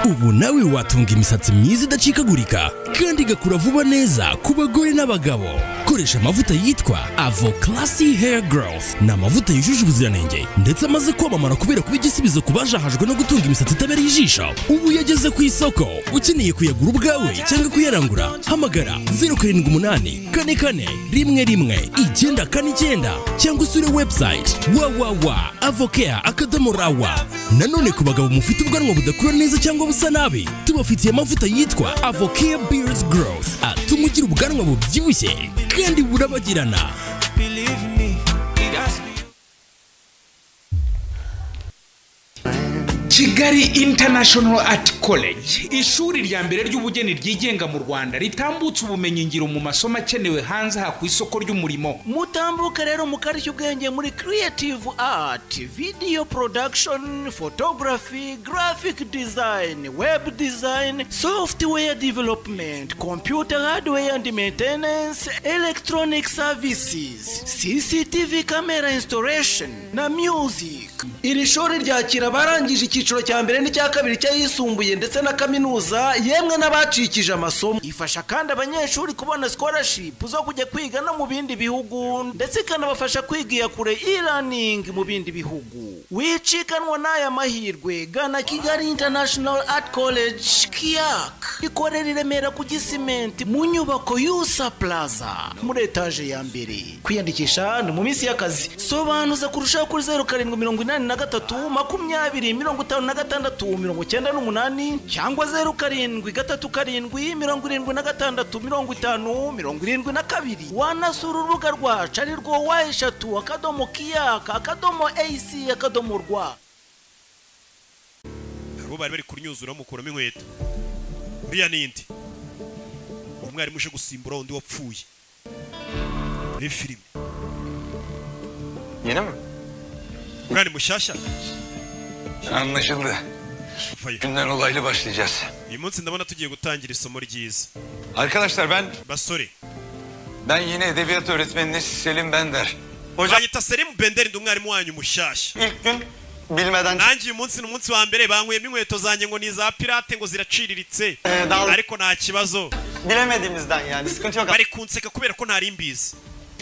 ubu nawe watunga imisatsi myiza idacikagurika kandi igakura vuba neza ku bagore n'abagabo koresha amavuta yitwa avo classy hair growth ni amavuta yujuje ubuziranenge ndetse amaze kwamamara kubera kuba igisubizo ku bajahajwe no gutunga imisatsi itabereye ijisho ubu yageze ku isoko ukeneye kuyagura ubwawe cyangwa kuyarangura hamagara zeru karindwi umunani kane kane rimwe rimwe icyenda kane icyenda cyangwa usure website www avocare akadomo rawa nanone ku bagabo mufite ubwanwa budakura neza cyangwa busa nabi tubafitiye amavuta yitwa avocare beards growth atuma ugira ubwanwa bubyibushye kandi burabagirana Believe me, it has been kigali international art college ishuri rya mbere ry'ubugeni ryigenga mu rwanda ritambutse ubumenyingiro mu masomo akenewe hanze aha ku isoko ry'umurimo mutambuke rero mukarishya ubwenge muri creative art video production photography graphic design web design software development computer hardware and maintenance electronic services cctv camera installation na music iri shuri ryakira abarangije icyiciro cya mbere n'icya kabiri cy'ayisumbuye ndetse na kaminuza yemwe n'abacikije amasomo ifasha kandi abanyeshuri kubona scholarship zo kujya kwiga no mu bindi bihugu ndetse ikanabafasha kwigira kure e-learning mu bindi bihugu wicikanwa n'aya mahirwe gana kigali international art college kiyak ikorera i remera ku gisimenti mu nyubako yusa plaza muri etaje ya mbere kwiyandikisha ni mu minsi y'akazi sobanuza kurushaho kuri zeru karindwi mirongo inani na gatatu makumyabiri mirongo itanu na gatandatu mirongo icyenda n'umunani cyangwa zeru karindwi gatatu karindwi mirongo irindwi na gatandatu mirongo itanu mirongo irindwi na kabiri wanasura urubuga rwacu ari rwo wa eshatu akadomo kiyaka akadomo ac akadomo rwa hari uwo bari bari kunyuzura bamukuramo inkweto uriya ni indi umwarimu uje gusimbura undi wapfuye muri filime Yeni mi? uriya ni mushyashya Anlaşıldı. vayo Günden olaylı başlayacağız. uyu munsi ndabona tugiye gutangira isomo ryiza Arkadaşlar ben basore ben yeni edebiyat öğretmeniniz Selim Bender. Hocam mwanyita serimu benderi ndi umwarimu wanyu mushyashya ilk gün bilmeden nanjye uyu munsi ni umunsi wa mbere banyweyemo inkweto zanjye ngo ni iza pirate ngo ziraciriritse Eh, dal- ariko nta kibazo bilemediğimizden yani sıkıntı yok. bari kunseka kubera ko ntari mbizi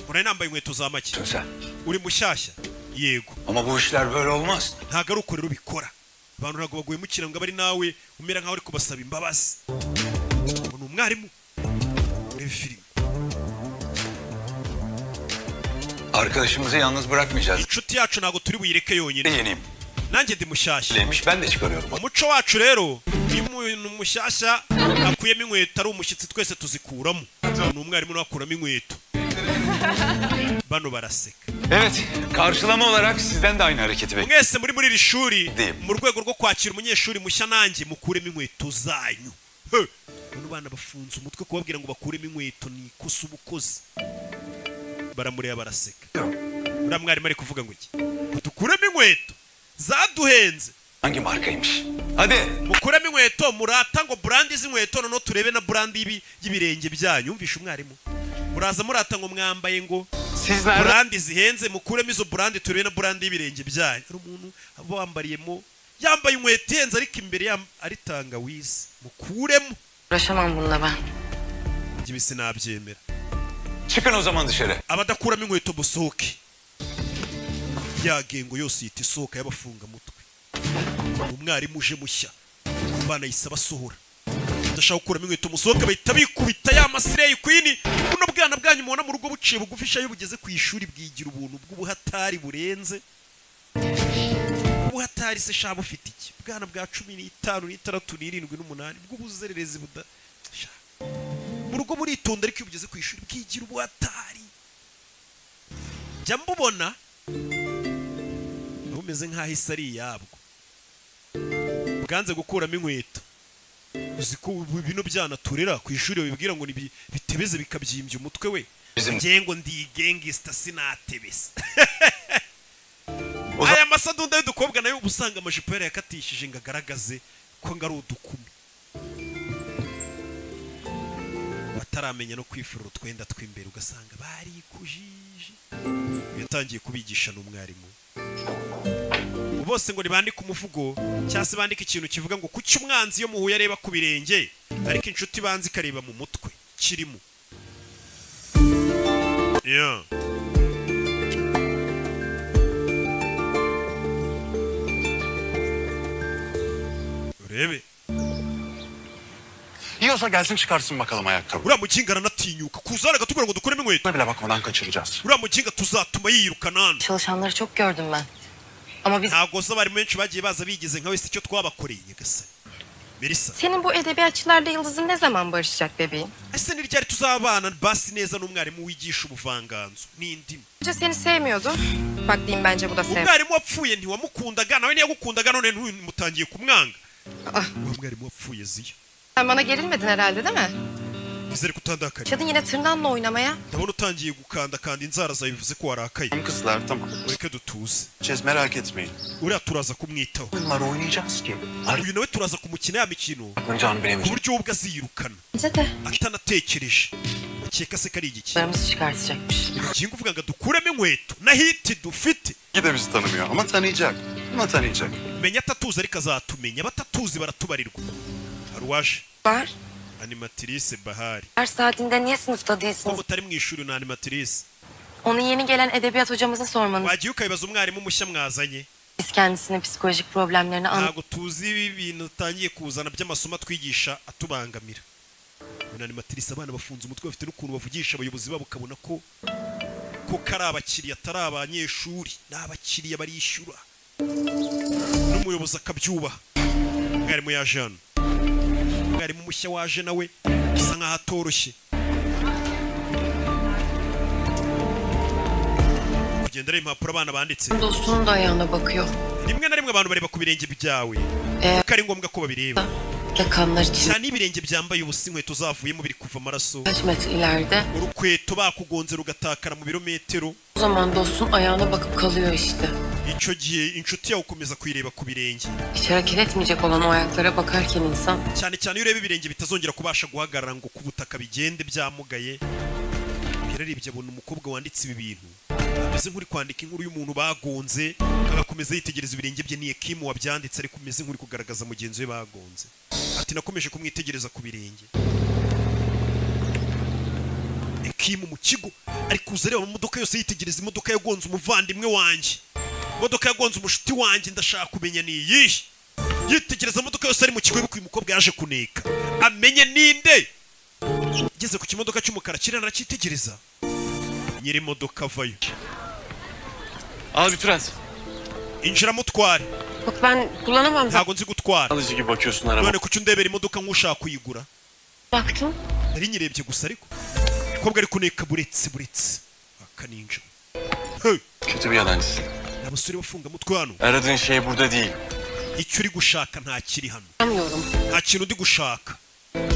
ngo nari nambaye inkweto za make Sen. uri mushyashya yego Ama bu işler böyle olmaz. ntabwo ari uko rero ubikora abantu ntabwo bagwemukira ngo abe ari nawe umera nkaho uri kubasaba imbabazi ngo ni umwarimu urebe filime Arkadaşımızı yalnız bırakmayacağız. inshuti yacu ntabwo turi buyireke Ben yonyine yeniyim. nanjye ndi mushyashya Demiş ben de çıkarıyorum. umuco wacu rero iyo umuntu mushyashya akuyemo inkweto ari umushyitsi twese tuzikuramo ni umwarimu nawe akuramo inkweto bano baraseka Evet karşılama olarak sizden de aynı hareketi bekliyorum. mwese muri muri iri shuri Dim. mu rwego rwo kwakira umunyeshuri mushya nanjye mukuremo inkweto zanyu He! bano bana bafunze umutwe kubabwira ngo bakuremo inkweto ni ikosa ubukozi baramureba baraseka uriya mwarimu ari kuvuga ngo iki ngo dukuremo inkweto zaduhenze Hangi markaymış? Hadi mukuremo inkweto murata ngo burandi z'inkweto noneho turebe na burandi y'ibi- y'ibirenge byanyu yumvishe umwarimu muraza murata ngo mwambaye ngo siz nerede? burandi zihenze mukuremo izo burandi turebe na burandi y'ibirenge byanyu hari umuntu aba wambariyemo yambaye inkweto ihenze ariko imbere yam- ari tangawizi mukuremo Uğraşamam bununla ben. Njye ibi sinabyemera Çıkın o zaman dışarı. abadakuramo inkweto musohoke ya gengo yose yita isohoka y'abafungamutwe umwarimu uje mushya abana yise abasohora udashaka gukuramo inkweto musohoke bahita bikubita ya masireyi kwini buno bwana bwanyu mubona mu rugo buciye bugufi iyo bugeze ku ishuri bwigira ubuntu bw'ubuhatari burenze ubuhatari se shaba bufite iki bwana bwa cumi n'itanu n'itandatu n'irindwi n'umunani bw'ubuzererezi buda Sha. mu rugo buritonda ariko iyo bugeze ku ishuri bwigira ubuhatari jya mbubona bumeze nk'aho isi ari iyabwo bwanze gukuramo inkweto uzi ko ubu bino byana turera ku ishuri babibwira ngo nibi- bitebeze bikabyimbya umutwe we Bizim- ngiye ngo ndigengisita sinatebese Uza- aya masadunda y'udukobwa nayo uba usanga amajipo yarayakatishije ngo agaragaze ko ngo ari udukumi bataramenya no kwifura utwenda tw'imbere ugasanga barikujije yatangiye kubigisha n'umwarimu bose ngo ntibandike umuvugo cyangwa se bandike ikintu kivuga ngo kuki umwanzi iyo muhuye areba ku birenge ariko inshuti ibanza ikareba mu mutwe kirimo Yeah. urebe Yiyorsa gelsin çıkarsın bakalım ayakkabı. uriya mukinga aranatinyuka kuzana agatubwira ngo dukuremo inkweto Buna bile bakmadan kaçıracağız. uriya mukinga tuzatuma yirukana hano Çalışanları çok gördüm ben. Ama biz... ntabwo zo abarimu benshi bagiye baza bigize nka wese icyo twabakoreye nyagasani merisa Senin bu edebiyatçılarla yıldızın ne zaman barışacak bebeğim? ese ni ryari tuzabana basi neza n'umwarimu wigisha ubuvanganzo n'indimi Önce seni sevmiyordum. Bak diyeyim bence bu da sev. umwarimu wapfuye ntiwamukundaga nawe niyagukundaga none ntimutangiye kumwanga Ah. wa mwarimu wapfuye ziya Sen bana gerilmedin herhalde değil mi? nizere ko utandakariye Kadın yine tırnağınla oynamaya. ndabona utangiye gukandakanda inzara zawe bivuze ko warakaye Tamam kızlar tamam. mureke dutuze Çez merak etmeyin. uriya turaza kumwitaho Bunlar oynayacağız ki. Arıyor uyu nawe turaza kumukina ya mikino canı ku bilemeyecek. buryo we ubwe aziyirukana Bence de. atanatekereje ukeka se kari igiki Paramızı çıkartacakmış. urukingo uvuga ngo dukuremo inkweto na hiti dufite İyi de bizi tanımıyor ama tanıyacak. Ama tanıyacak. menya atatuzi ariko azatumenya abatatuzi baratubarirwa hari uwaje Var. animatrice bahari Her saatinde niye sınıfta ko değilsiniz? mutari mu ishuri na animatrice Onu yeni gelen edebiyat hocamıza sormanız. wagiye ukabibaza umwarimu mushya mwazanye Biz kendisinin psikolojik problemlerini an... ntabwo tuzi ibi bintu utangiye kuzana by'amasomo atwigisha atubangamira ubu animatrice abana bafunze umutwe bafite n'ukuntu bavugisha abayobozi babo ukabona ko ko kari abakiriya atari abanyeshuri ni abakiriya barishyura n'umuyobozi akabyubaha mwarimu yaje hano mwarimu mushya waje nawe bisa nkaho atoroshye kugenda areba impapuro abana banditse Dostunun da ayağına bakıyor. rimwe na rimwe abantu bareba ku birenge byawe Eh. kuko ari ngombwa ko babireba Yakanlar için cyane ibirenge byambaye ubusa inkweto zavuyemo biri kuva amaraso kaç metre ileride. urukweto bakugonze rugatakara mu birometero O zaman dostun ayağına bakıp kalıyor işte. icyo gihe inshuti yawe ukomeza kuyireba ku birenge Hiç hareket etmeyecek olan o ayaklara bakarken insan cyane cyane iyo ureba ibirenge bitazongera kubasha guhagarara ngo ku butaka bigende byamugaye yararebye abona umukobwa wanditse ibi bintu ameze nk'uri kwandika inkuru y'umuntu bagonze agakomeza yitegereza ibirenge bye niye kimu wabyanditse ariko umeze nk'uri kugaragaza mugenzi we bagonze ati nakomeje kumwitegereza ku birenge ekimu mu kigo ari kuza areba amamodoka yose yitegereza imodoka yagonze umuvandimwe wanjye imodoka yagonze umushuti wanjye ndashaka kumenya ni iyihe yitegereza imodoka yose ari mu kigo y'ubukwe uyu mukobwa yaje kuneka amenye ninde ngeze ku kimodoka cy'umukara kirana aracyitegereza nyiri imodoka avayo Abi trans. injira mutware Yok ben kullanamam zaten. ntabwo nzi gutwara Alıcı gibi bakıyorsun araba. none kuki undebera imodoka nk'ushaka kuyigura Baktım. nari nyirebye gusa ariko umukobwa ari kuneka buretse buretse aka ninja Hey, Kötü bir yalancısın. ni abasore bafungamutwe hano Aradığın şey burada değil. icyo uri gushaka ntakiri hano Bilmiyorum. nta kintu ndi gushaka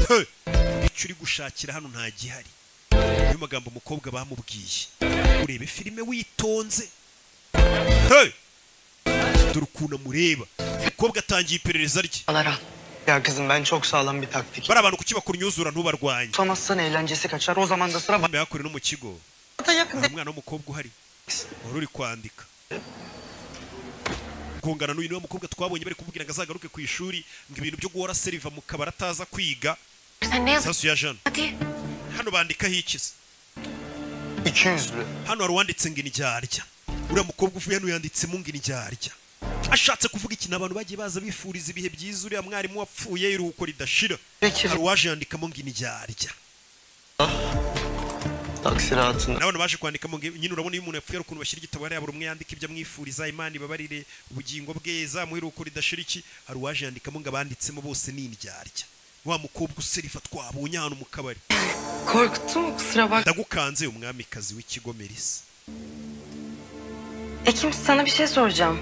He! icyo uri gushakira hano nta gihari niyo magambo umukobwa bamubwiye urebe filime witonze He! dore ukuntu amureba umukobwa atangiye iperereza rye Alara. Ya kızım ben çok sağlam bir taktik. bari abantu kuki bakora imyuzura ntubarwanye Tutamazsan eğlencesi kaçar. O zaman da sıra bambaye hakure no mu kigo bana yakın. nta mwana w'umukobwa uhari wari uri kwandika kungana n'uyu niwe mukobwa twabonye bari kumubwira ngo azagaruke ku ishuri ngo ibintu byo guhora seriva mu kabari ataza kwiga Sen ne yazıyorsun? sasu ya jana Hadi. hano bandikaho ikizi 200 lira. hano hari uwanditse ngo indyarya uriya mukobwa uvuye hano yanditsemo ngo indyarya ashatse kuvuga ikintu abantu bagiye baza bifuriza ibihe byiza uriya mwarimu wapfuye iruhuko ridashira hari uwaje yandikamo ngo indyarya Taksi rahatında. n'abantu baje kwandikamo ngo nyine urabona iyo umuntu yapfuye hari ukuntu bashyira igitabo hariya buri umwe yandika ibyo amwifuriza imana ibabarire ubugingo bwe zamuhe iruhuko ridashira iki hari uwaje yandikamo ngo abanditsemo bose ni indyarya wa mukobwa userifa twabonye ahantu mu kabari Korkuttun mu kusura bak. ndagukanze umwamikazi w'ikigo merisa Ekim sana bir şey soracağım.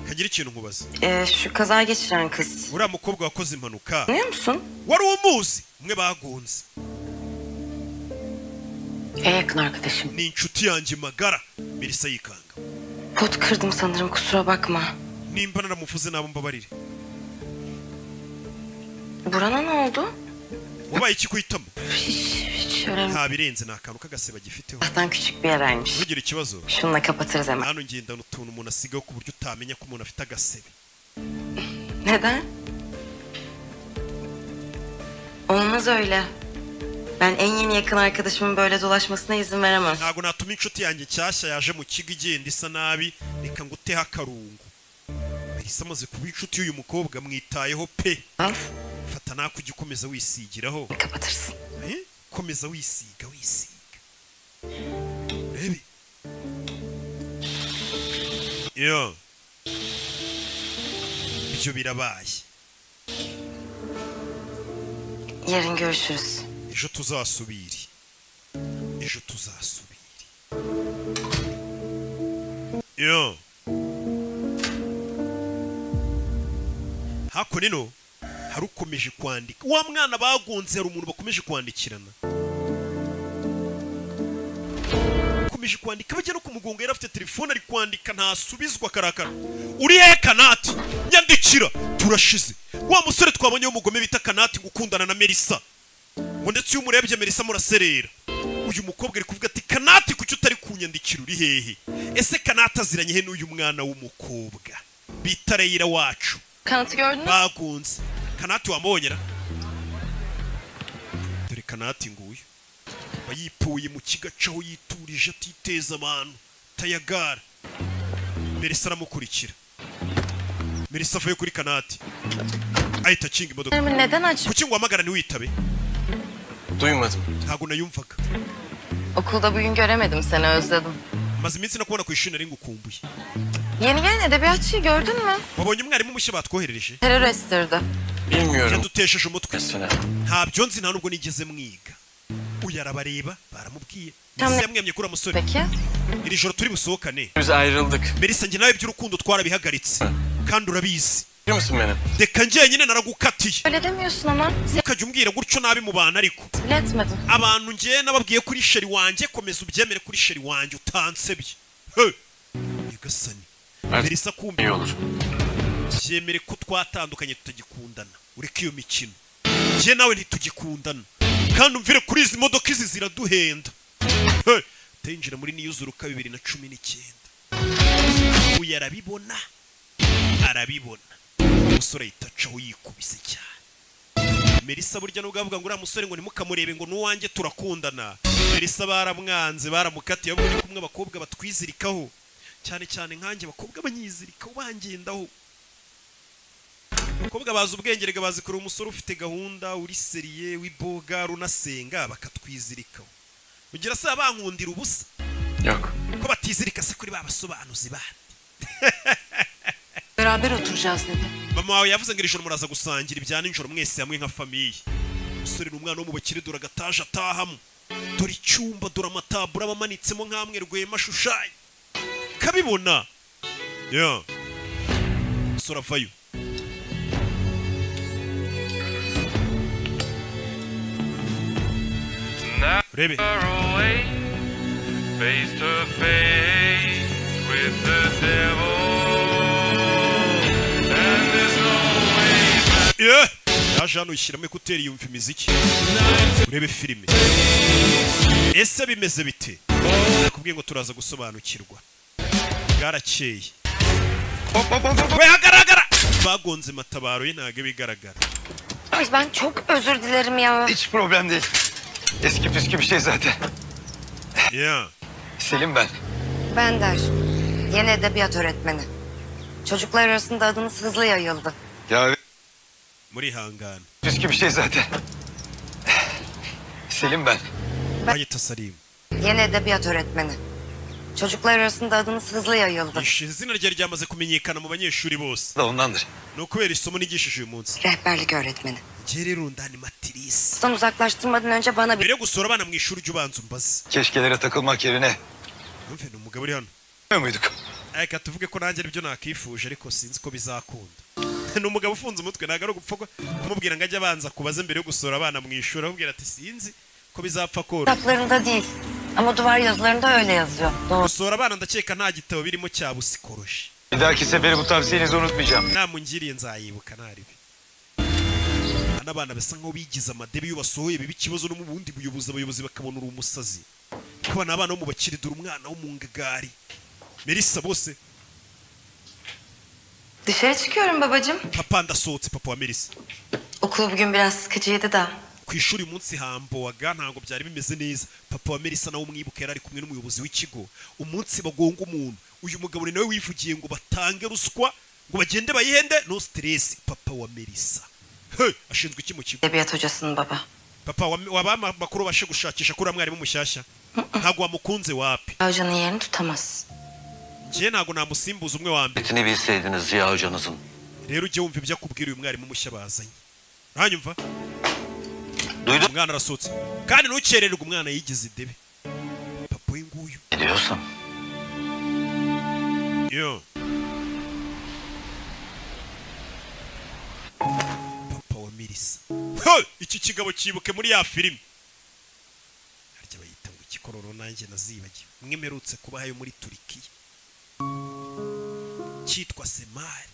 kagira ikintu nkubaza Ee, şu kaza geçiren kız. uriya mukobwa wakoze impanuka Tanıyor musun? wari umuzi umwe bagunze En yakın arkadaşım. ni inshuti yanjye magara merisa yikanga Pot kırdım sanırım kusura bakma. nimba naramuvuze nabo mbabarire Burana ne oldu? wabaye ikikuhitamo Hiç, hiç önemli. nta birenze ni akantu k'agaseba gifiteho Zaten küçük bir yeraymış. ntugire ikibazo Şununla kapatırız hemen. hano ngendana utuntu umuntu asigaho ku buryo utamenya ko umuntu afite agasebe Neden? Olmaz öyle. Ben en yeni yakın arkadaşımın böyle dolaşmasına izin veremem. ntabwo natuma inshuti yanjye nshyashya yaje mu kigo igenda isa nabi reka ngo uteho akarungu yahise amaze kuba inshuti y'uyu mukobwa mwitayeho pe Al, fata nako ujye ukomeza wisigiraho kapatırsın. Eh? komeza wisiga wisiga urebe yo ibyo birabaye Yarın görüşürüz. ejo tuzasubire ejo tuzasubire yo hakuno ino hari ukomeje kwandika wa mwana bagonze hari umuntu bakomeje kwandikirana akomeje kwandika bajya no kumugonga yari afite telefone ari kwandika ntasubizwa karakara uri he kanati nyandikira turashize wa musore twabonye w'umugome bita kanati gukundana na melisa ngo ndetse iyo umurebye Melissa muraserera uyu mukobwa ari kuvuga ati kanati kuki utari kunyandikira uri hehe ese kanati aziranye he n'uyu mwana w'umukobwa bita reyira wacu Kanıtı gördün mü? bagunze kanati wamubonyera dore kanati nguyu aba yipuye mu kigaca aho yiturije atiteza abantu tayagara Melissa aramukurikira Melissa avuye kuri kanati ahita akinga imodoka Ama Neden aç? kuki ngo wamagarane witabe Duymadım. ntabwo nayumvaga Okulda bugün göremedim seni özledim. maze iminsi nakubona ku ishuri nari ngukumbuye Yeni gelen edebiyatçıyı gördün mü? wabonye umwarimu mushya batwoherereje Terör estirdi. Bilmiyorum. yadutesheje umutwe Mesela. ntabyo nzi nta nubwo nigeze mwiga uyu arabareba baramubwiye Tamam. mbese yamwemye kuri uwo musore Peki. iri joro turi busohokane Biz ayrıldık. mbese njye nawe iby'urukundo twarabihagaritse kandi urabizi Biliyor musun beni? reka njyenyine naragukatiye Öyle demiyorsun ama. ukajya umbwira gutyo nabi mu bantu ariko Bile etmedim. abantu njye nababwiye kuri sheri wanjye komeza ubyemere kuri sheri wanjye utansebye he nyagasani Artık mbese akumbi iyi olur. byemere ko twatandukanye tutagikundana ureke iyo mikino njye nawe ntitugikundana kandi umvire kuri izi modoka izi ziraduhenda Hey, utinjira muri niyuzuruka bibiri na cumi n'icyenda uyu arabibona arabibona umusore ahita acaho yikubise cyane Melissa burya nubwo avuga ngo uriya musore ngo ntimukamurebe ngo n'uwanjye turakundana Melissa baramwanze baramukatiye ahubwo ni kumwe abakobwa batwizirikaho cyane cyane nkanjye abakobwa banyizirikaho bangendaho abakobwa bazi ubwenge rega bazi kureba umusore ufite gahunda uri seriye w'iboga runasenga bakatwizirikaho ugira se bankundira ubusa Yok. ko batizirika se kuri ba basobanuzi bandi Beraber oturacağız dedi. mama wawe yavuze ngo iri joro muraza gusangira ibya nijoro mwese hamwe nka famiye umusore n'umwana wo mu bakire dore agataje atahamo dore icyumba dore amataburo aba amanitsemo nk'amwe rwema ashushanya kabibona ya umusore avayo urebe Eh! yaje hano yishyiramo ekuteri yumva imiziki urebe filime ese bimeze bite nakubwiye ngo turaza gusobanukirwa bwarakeye Hop hop hop hop. we hagaragara bagonze matabaro ye ntabwo bigaragara Ay ben çok özür dilerim ya. Hiç problem değil. Eski püskü bir şey zaten. ya Selim ben. Ben der. Yeni edebiyat öğretmeni. Çocuklar arasında adınız hızlı yayıldı. Ya muri hangana püskü bir şey zaten. Selim ben. hayi tasarimu Yeni edebiyat öğretmeni. Çocuklar arasında adınız hızlı yayıldı. izina rye ryamaze kumenyekana mu banyeshuri bose Da ondandır. ni ukubera isomo nigishije uyu munsi Rehberlik öğretmeni. njye rero ndanimatirisi Sizden uzaklaştırmadan önce bana bir mbere yo gusura abana mu ishuri ujya ubanza umbaze Keşkelere takılmak yerine. numve ni umugabo uri hano Ne muyduk? reka tuvuge ko nanjye aribyo nakifuje ariko sinzi ko bizakunda ni umugabo ufunze umutwe ntabwo ari ugupfa ko- kumubwira ngo ajye abanza kubaze mbere yo gusura abana mu ishuri amubwira ati sinzi ko bizapfa koroha kitaplarında değil. Ama duvar yazılarında öyle yazıyor. Doğru. gusura abana ndakeka nta gitabo birimo cya busikoroshi Bir dahaki seferi bu tavsiyenizi unutmayacağım. inama ungiriye nzayibuka ntaribi n'abana basa nkaho bigize amadebe iyo basohoye biba ikibazo no mu bundi buyobozi abayobozi bakabona uri umusazi kabana abana bo mu bakire dore umwana wo mu ngagari Melissa bose Dışarı çıkıyorum babacığım. papa ndasohotse papa wa Melissa Okul bugün biraz sıkıcıydı da. ku ishuri uyu munsi hambowaga ntabwo byari bimeze neza papa wa Melissa nawe umwibuka yari ari kumwe n'umuyobozi w'ikigo umunsi bagonga umuntu uyu mugabo ni nawe wivugiye ngo batange ruswa ngo bagende bayihende no stress papa wa Melissa he ashinzwe iki mu kigo Edebiyat hocasının baba. papa wam- wabama amakuru bashe gushakisha kuri mwarimu mushyashya ntabwo wamukunze wapi Hocanın yerini tutamaz. njye ntabwo namusimbuza umwe wa mbere Etini bilseydiniz Ziya hocanızın. rero ujye wumva ibyo akubwira uyu mwarimu mushya bazanye uranyumva Duydun mu? umwana arasohotse kandi ntukerererwe umwana yigize idebe papa uyu nguyu Ne diyorsun? Yo. Papa wa Mirisa. Ho! Iki kigabo cyibuke muri ya filime. Harya bayita ngo ikikororo nanjye nazibagiwe. Mwe mperutse kubahayo muri Turikiya. Cyitwa Semari.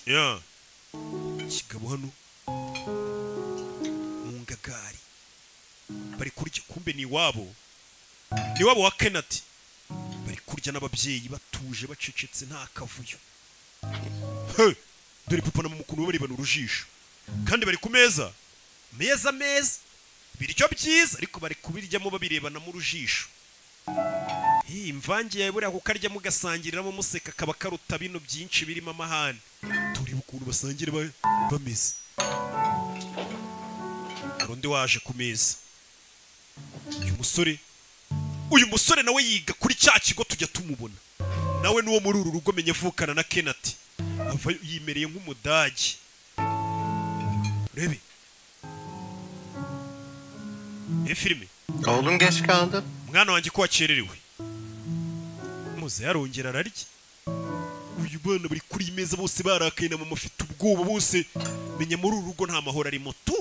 Yo. Kigabo hano. Mu ngagari. Bari kurya kumbe ni iwabo ni wabo wa kenati bari kurya n'ababyeyi batuje bacecetse nta kavuyo He! dore papa na mukuru we barebana urujijo kandi bari ku meza meza meza ibiryo byiza ariko bari kubiryamo babirebana mu rujijo iyi mvange yawe buriya kukaryamo ugasangiriramo museka kaba karuta bino byinshi birimo amahane turebe ukuntu basangira ba- bameze hari undi waje ku meza uyu musore uyu musore nawe yiga kuri cya kigo tujya tumubona nawe n'uwo muri uru rugo menye avukana na kenati ava yimereye nk'umudage urebe iyi filime Oğlum geç kaldı. mwana wanjye ko wakererewe muze yarongera ararya uyu bana bari kuri iyi meza bose barakaye na mama afite ubwoba bose menya muri uru rugo nta mahoro arimo tu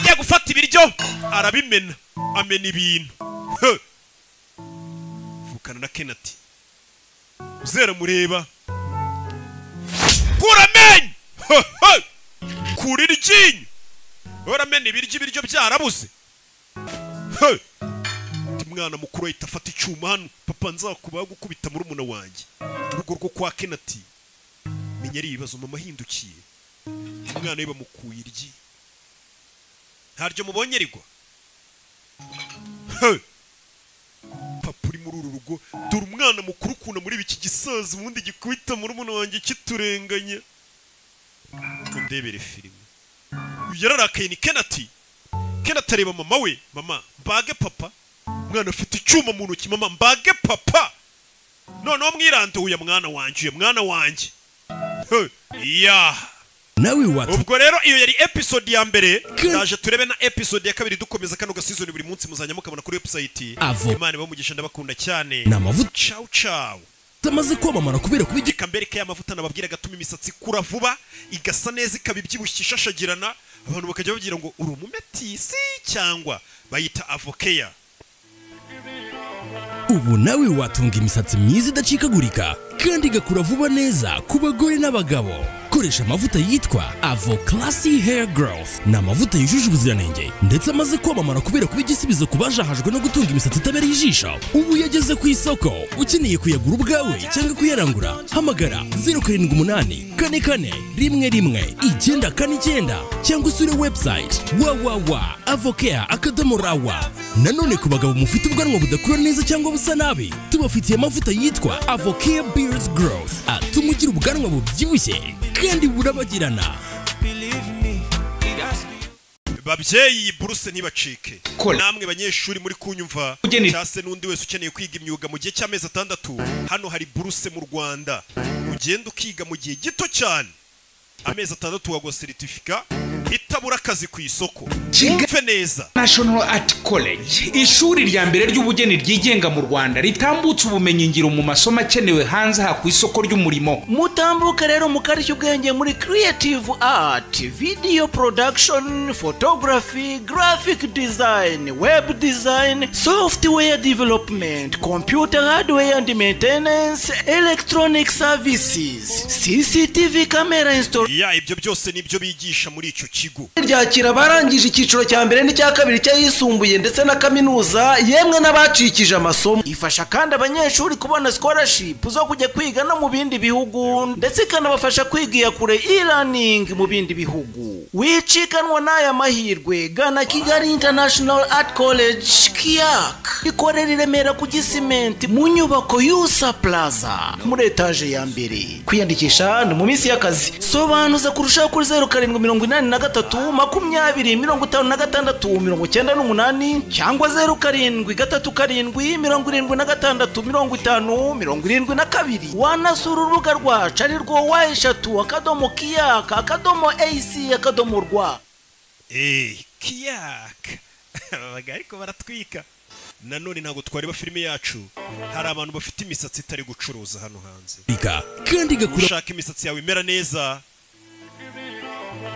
ajya gufata ibiryo arabimena amena ibintu He! vukana na kenati uzera mureba kura amenyo He, he! kura iryinyo uramena ibiryo ibiryo byarabuze He! Ndi mwana mukuru ahita afata icyuma hano papa nzakubaho gukubita murumuna wanjye urugo rwo kwa kenati menya ari ibibazo mama ahindukiye umwana we bamukuye iryi ntaryo mubonye rigwa He! papa uri muri uru rugo dore umwana mukuru ukunda muri iki gisaza ubundi gikubita murumuna wanjye kiturenganya ndebere filime yararakaye ni kenati kenati areba mama we mama mbage papa umwana afite icyuma mu ntoki mama mbage papa noneho mwiranduye uya mwana wanjye uya mwana wanjye He, ya nawe watu ubwo rero iyo yari episode ya mbere Ke- ndaje turebe na episode ya kabiri dukomeza kano gasizoni buri munsi muzajya mukabona kuri website Avo. imana ibamugisha ndabakunda cyane n'amavuta ciao ciao amaze kwamamara kubera kuba reka mbereke ya mavuta nababwira agatuma imisatsi ikura vuba igasa neza ikaba ibyibushye ishashagirana abantu bakajya babwira ngo uri umumetisi cyangwa bayita avokeya ubu nawe watunga imisatsi myiza idacikagurika kandi igakura vuba neza ku bagore n'abagabo koresha amavuta yitwa avo classy hair growth ni amavuta yujuje ubuziranenge ndetse amaze kwamamara kubera kuba igisubizo ku bajahajwe no gutunga imisatsi itabereye ijisho ubu yageze ku isoko ukeneye kuyagura ubwawe cyangwa kuyarangura hamagara 078 kane kane rimwe rimwe icyenda kane icyenda cyangwa usure website www avocare akadomo rawa nanone ku bagabo mufite ubwanwa budakura neza cyangwa busa nabi tubafitiye amavuta yitwa avocare beards growth atuma ugira ubwanwa bubyibushye kandi burabagirana Believe me, it has been. babyeyi buruse ntibacike Kora. namwe banyeshuri muri kunyumva Ugeni- cyangwa se n'undi wese ukeneye kwiga imyuga mu gihe cy'amezi atandatu hano hari buruse mu rwanda ugenda ukiga mu gihe gito cyane amezi atandatu waguha seritifika itabura akazi ku isoko kigali wumve neza national art college ishuri rya mbere ry'ubugeni ryigenga mu rwanda ritambutsa ubumenyingiro mu masomo akenewe hanze aha ku isoko ry'umurimo mutambuke rero mukarishya ubwenge muri creative art video production photography graphic design web design software development computer hardware and maintenance electronic services cctv camera installation ya ibyo byose nibyo bigisha muri icyo kigo ryakira abarangije icyiciro cya mbere n'icya kabiri cy'ayisumbuye ndetse na kaminuza yemwe n'abacikije amasomo ifasha kandi abanyeshuri kubona scholarship zo kujya kwiga no mu bindi bihugu ndetse ikanabafasha kwigira kure e-learning mu bindi bihugu wicikanwa n'aya mahirwe gana kigali international art college kiyak ikorera i remera ku gisimenti mu nyubako yusa plaza muri etaje ya mbere kwiyandikisha ni mu minsi y'akazi sobanuza kurushaho kuri zeru karindwi mirongo inani na gatatu makumyabiri mirongo itanu na gatandatu mirongo icyenda n'umunani cyangwa zeru karindwi gatatu karindwi mirongo irindwi na gatandatu mirongo itanu mirongo irindwi na kabiri wanasura urubuga rwacu ari rwo wa eshatu akadomo kiyaka akadomo ac akadomo rwa eee kiyaka abaga ariko baratwika nanone ntabwo twareba filime yacu hari abantu bafite imisatsi itari gucuruza hano hanze Rika, kandi igakura ushaka imisatsi yawe imera neza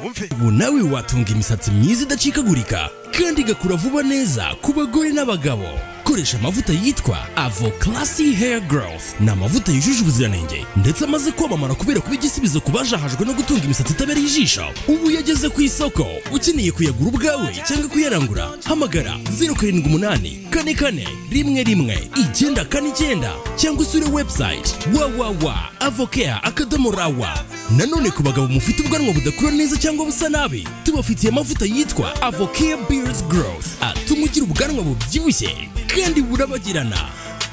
wumve ubu nawe watunga imisatsi myiza idacikagurika kandi igakura vuba neza ku bagore n'abagabo koresha amavuta yitwa avo classy hair growth ni amavuta yujuje ubuziranenge ndetse amaze kwamamara kubera kuba igisubizo ku bajahajwe no gutunga imisatsi itabereye ijisho ubu yageze ku isoko ukeneye kuyagura ubwawe cyangwa kuyarangura hamagara 078 kane kane rimwe rimwe icyenda kane icyenda cyangwa usure website www avocare akadomo rawa nanone ku bagabo mufite ubwanwa budakura neza cyangwa busa nabi tubafitiye amavuta yitwa avocare beards growth atuma ugira ubwanwa bubyibushye kandi burabagirana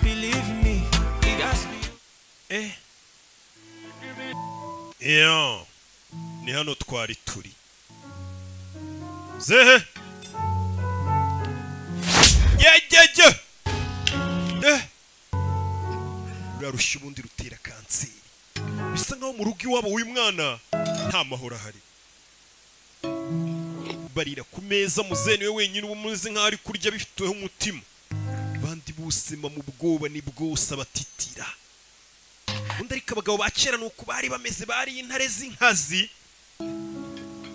Believe me, it has been. Iyo, ni hano twari turi zehe yegege ruriya rushya ubundi rutera kanseri bisa nkaho mu rugo iwabo w'uyu mwana nta mahoro ahari barira ku meza muzeni we wenyine uba umeze nkaho ari kurya bifiteho umutima abandi busema mu bwoba ni bwose abatitira undi ariko abagabo ba kera ni uku bari bameze bari intare z'inkazi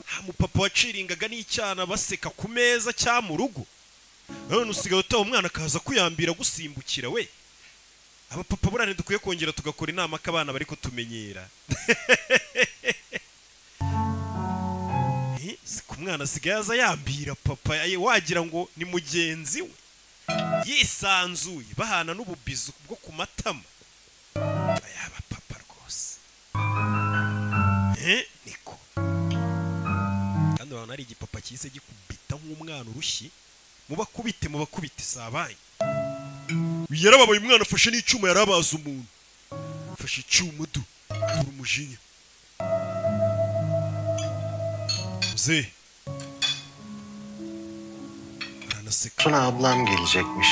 ha mupapa waciringaga n'icyana baseka ku meza cya mu rugo none usigaye utaha umwana akaza kuyambira gusimbukira we abapapa burane dukwiye kongera tugakora inama ko abana bari kutumenyera Eh, ku mwana asigaye aza yambira papa Aye, wagira ngo ni mugenzi we yisanzuye bahana n'ububizi bwo ku matama yaba papa rwose Eh, niko kandi abantu hari igipapa cyise gikubita nk'umwana urushyi mubakubite mubakubite sabaye yarababaye umwana afashe n'icyuma yarabaza umuntu afashe icyuma du dore umujinya muzehe aranaseka Sonra ablam gelecekmiş.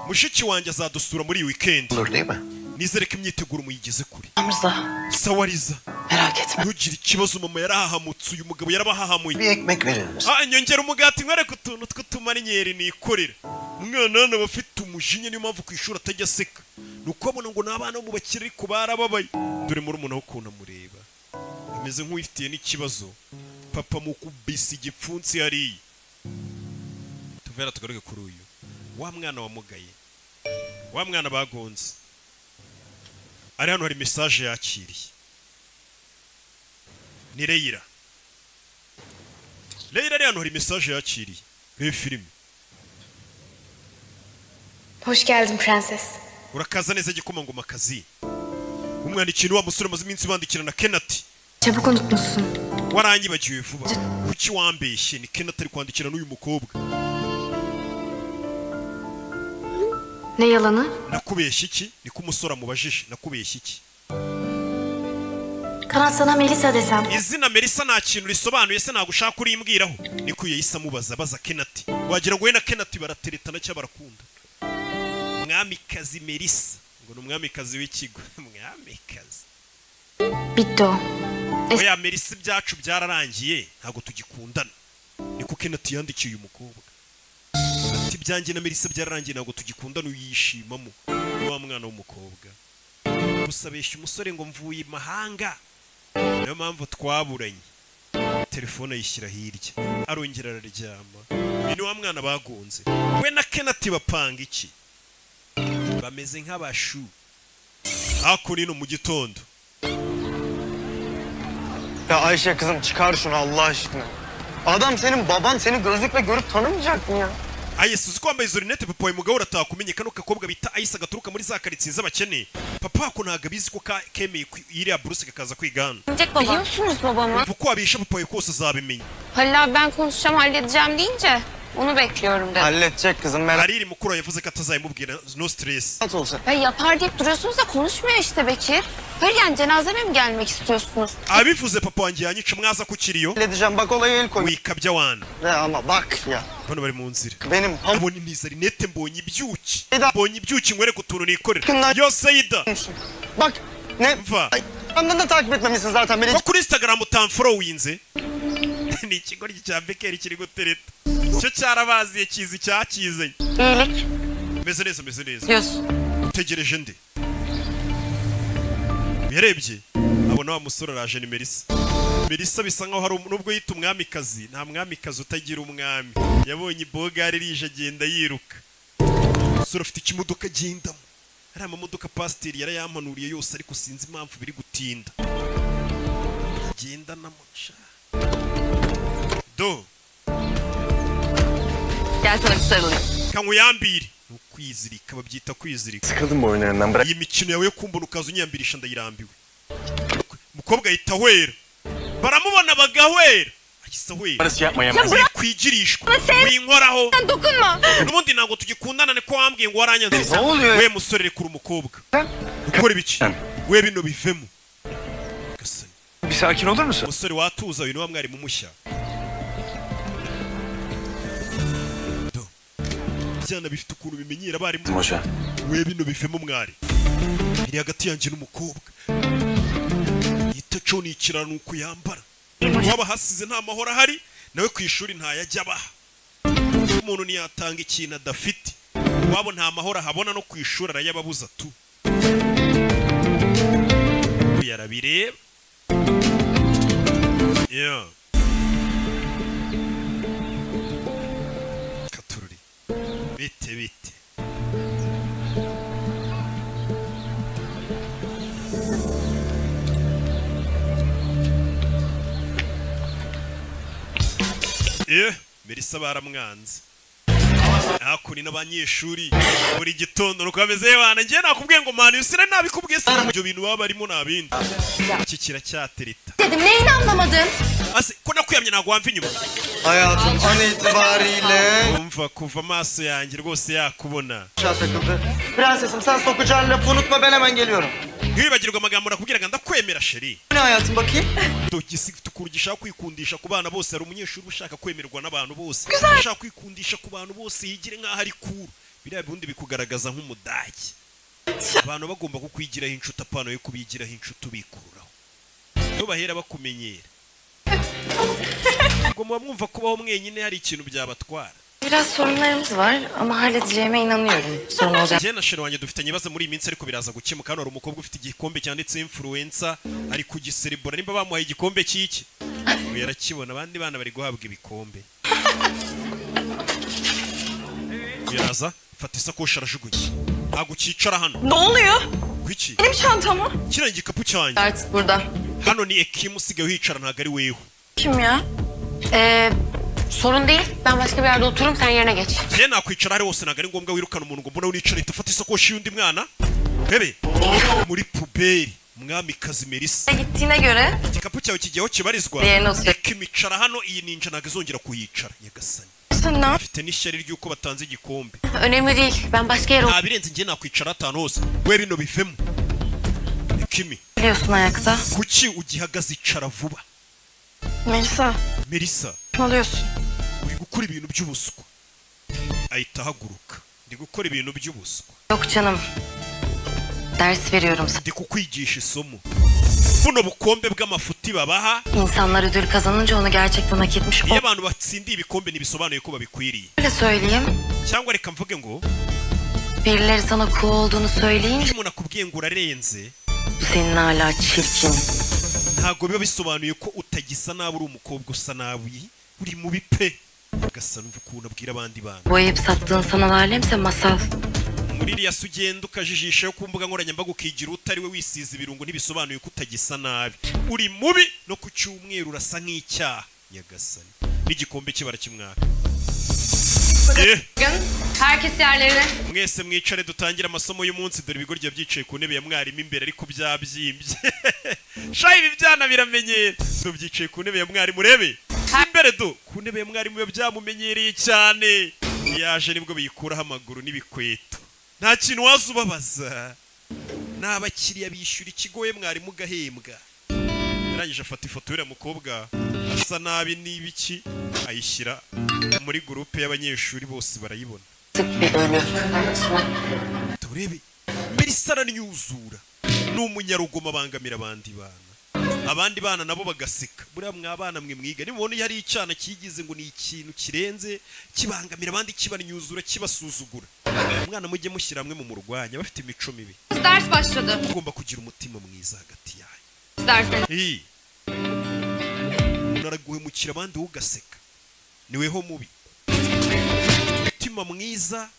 mushiki wanjye azadusura muri iyi wikendi Olur değil mi? nizere ko imyiteguro muyigeze kure Hamza sawariza merak etme. ntugire ikibazo mama yarahahamutse uyu mugabo yarabahahamuye Bir ekmek verir misin? Ah, nyongera umugati nkwereke utuntu tw'utumarinyeri nikorera umwana hano aba afite umujinya niyo mpamvu ku ishuri atajya aseka ni uko abona ngo ni abana bo mu bakire ariko barababaye dore muri umuntu ukuntu amureba ameze nk'uwifitiye n'ikibazo papa mu kubisa igipfunsi hariya tuvera tugaruke kuri uyu wa mwana wamugaye wa mwana bagonze ari hano hari mesaje yakiriye ni reyira reyira ari hano hari mesaje yakiriye reba filime Hoş geldin prenses. urakaza neza igikomangoma akazi umwana ikintu wa musore amaze iminsi bandikirana kenati Çabuk unutmuşsun. waranyibagiwe vuba kuki wambeshye ni kenati ari kwandikira n'uyu mukobwa Ne yalanı? nakubeshya iki niko umusore amubajije nakubeshya iki Kanat sana Melisa desem. izina merisa nta kintu risobanuye se ntabwo ushaka urimbwiraho niko yahise amubaza abaza kenati wagira ngo we na kenati barateretana cyangwa barakunda mwamikazi merisa ngo ni umwamikazi w'ikigo mwamikazi Bitti o. oya merisa ibyacu byararangiye ntabwo tugikundana ni kuko Kenneth yandikiye uyu mukobwa ati ibyanjye na Melissa byararangiye ntabwo tugikundana uyishimamo wa mwana w'umukobwa gusa abeshya umusore ngo mvuye i mahanga niyo mpamvu twaburanye telefone ayishyira hirya arongera araryama uyu ni wa mwana bagunze we na Kenneth bapanga iki bameze nk'abashu hakuno ino mu gitondo Ya Ayşe kızım çıkar şunu Allah aşkına. Adam senin baban seni gözlükle görüp tanımayacak mı ya? ayesi uzi ko wambaye izo rinete papa uyu mugabo uratakumenye kano gakobwa bita ayesi gaturuka muri za karitsiye z'abakene papa ako ntabwo abizi ko ka- kemeye ku- iriya buruse kakaza kwigana Biliyorsunuz babamı. uko wabisha papa uyu kose azabimenya Halil abi ben konuşacağım halledeceğim deyince onu bekliyorum dedim. halledecek kızım merak hariri mukuru yavuze ko atazayimubwira no stress Ya yapar deyip duruyorsunuz da konuşmuyor işte Bekir. Hayır yani cenazeme mi gelmek istiyorsunuz? abivuze papa wanjye yanyica mwaza ku kiriyo bak olaya el koy wikabya wana ama bak ya bano bari mu nzira benim mbonye niza rinete mbonye ibyuki mbonye ibyuki nkwereke utuntu nikorera yose yida bak ne mva Anında takip etmemişsin zaten beni. ko kuri instagram utamforowinze ni ikigo cya bekeri kiri gutereta cyo cyarabaziye kizi icyakizanye İyilik. meze neza meze neza Diyorsun. tegereje ndi yarebye abona wa musore araje ni Melissa Melissa bisa nkaho hari um- nubwo yita umwamikazi nta mwamikazi utagira umwami yabonye ibogari rije agenda yiruka umusore afite ikimodoka agendamo hari amamodoka pasiteri yarayampanuriye yose ariko sinzi impamvu biri gutinda agenda n'amuca do Gel sana bir sarılayım. kanywuyambire ni ukwizirika babyita kwizirika Sıkıldım bu oyunlarından bırak. iyi mikino yawe yo kumbona ukaza unyambirisha ndayirambiwe umukobwa ahita ahwera baramubona bagahwera ahise ahwera Barası yapma ya. Ya bırak. kwigirishwa Ama sen- winkoraho Sen dokunma. n'ubundi ntabwo tugikundana niko wambwiye ngo waranyanze Ne oluyor? we musore rekura umukobwa gukora ibiki we bino bivemo Bir sakin olur musun? umusore watuza uyu ni wa mwarimu mushya Do. ibyana bifite ukuntu bimenyera abarimu Moja. we bino bivemo mwari biri hagati yanjye n'umukobwa yita cyo ni ikiraro uko yambara waba hasize nta mahoro ahari nawe ku ishuri ntayajya abaha umuntu ntiyatanga ikintu adafite wabo nta mahoro ahabona no ku ishuri arayababuza tu yarabireba Yeah. katururi bite bite Eh, Melissa baramwanze. Hakuno n'abanyeshuri buri gitondo nuko bameze bana njye nakubwiye ngo mani usire nabikubwiye se ibyo bintu baba barimo nabindi. Iki kiracyatereta. Dedim neyini anlamadın? Ase ko nakwiyamye ntabwo wamva inyuma. Hayatım an itibariyle. Umva kuva amaso yanjye rwose yakubona. Aşağı takıldı. Prensesim sen sokacağın lafı unutma ben hemen geliyorum. Ntiwibagirwe amagambo nakubwiraga ndakwemera sheri. Ne hayatım bakayım? Dogisi ifite ukuntu gishaka kwikundisha ku bana bose hari umunyeshuri ushaka kwemerwa n'abantu bose. Güzel. Ushaka kwikundisha ku bantu bose yigire nk'aho ari kuru. Biriya bibundi bikugaragaza nk'umudage. Abantu bagomba kukwigiraho inshuti apana yo kubigiraho inshuti ubikuraho. Iyo bahera bakumenyera. Ubwo muba mwumva kubaho mwenyine hari ikintu byabatwara. Biraz sorunlarımız var ama halledeceğime inanıyorum. Sorun olacak. Jye na sheri wanjye dufite ibibazo muri iyi minsi ariko biraza gukemuka hano hari umukobwa ufite igikombe cyanditseho influencer ari kugiserebura nimba bamuhaye igikombe cy'iki ubu yarakibona abandi bana bari guhabwa ibikombe Ubu yaraza fata isakoshi arajugunya ntabwo ukicara hano Ne oluyor? kuki Benim çantam mı? kiriya igikapu cyanjye Artık burada. hano ni ekimu usigaye uhicara ntabwo ari wewe Kim ya? Ee, sorun değil. Ben başka bir yerde otururum sen yerine geç. jye nakwicara ahari hose ntabwo ari ngombwa wirukana umuntu ngo mbona wicara ahita ufata isakoshi y'undi mwana bebe muri puberi mwamikazi Melissa Gittiğine göre igikapu cyawe kigiyeho kibarizwa Yeno se. reka imicara hano iyi ninja ntabwo izongera kuyicara nyagasani Sen ne yap? mfite n'ishyari ry'uko batanze igikombe Önemli değil. Ben başka yere nta birenze njye nakwicara atanu hose we bino bivemo ekimi biliyorsun ayakta. kuki ugihagaze icara vuba Melisa. Melissa Alıyorsun. uri gukora ibintu by'ubuswa ahita ahaguruka ndi gukora ibintu by'ubuswa Yok canım. Ders veriyorum sana. ndi kukwigisha isomo buno bukombe bw'amafuti babaha İnsanlar ödül kazanınca onu gerçekten hak etmiş iyo abantu batsindiye ibikombe ntibisobanuye ko babikwiriye Öyle söyleyeyim. cyangwa reka mvuge ngo Birileri sana cool olduğunu söyleyince iyo umuntu akubwiye ngo urarenze bu senin hala çirkin. ntabwo biba bisobanuye ko utagisa nabi uri umukobwa usa nabi uri mubi pe ugasa numva ukuntu abwira abandi bantu Bu ayıp sattığın sanal alemse masal. muri iriya se ugenda ukajijishaho ku mbuga nkoranyambaga ukigira utariwe wisize ibirungo ntibisobanuye ko utagisa nabi uri mubi no ku cyumweru urasa nk'icyaha nyagasani n'igikombe cye barakimwaka Eh, Herkes yerlerine. mwese mwicare dutangire amasomo y'umunsi dore ibigo rya byicaye ku ntebe ya mwarimu imbere ariko byabyimbye shayi ibi byana biramenyera do byicaye ku ntebe ya mwarimu urebe imbere do ku ntebe ya mwarimu biba byamumenyereye cyane yaje nibwo biyikuraho amaguru n'ibikweto nta kintu waza ubabaza ni abakiriya bishyura ikigo we mwarimu ugahembwa yarangije afata ifoto y'uriya mukobwa asa nabi n'ibiki ayishyira muri gurupe y'abanyeshuri bose barayibona turebe mbese aranyuzura ni umunyarugomo abangamira abandi bana abandi bana nabo bagaseka buriya mwa bana mwe mwiga nimubona iyo hari icyana kigize ngo ni ikintu kirenze kibangamira abandi kibanyuzura kibasuzugura umwana mujye mushyira hamwe mu murwanya bafite imico mibi Ders başladı. ugomba kugira umutima mwiza hagati yayo Dersleriniz. iyi uraraguhemukira abandi wowe ugaseka niweho mubi umutima mwiza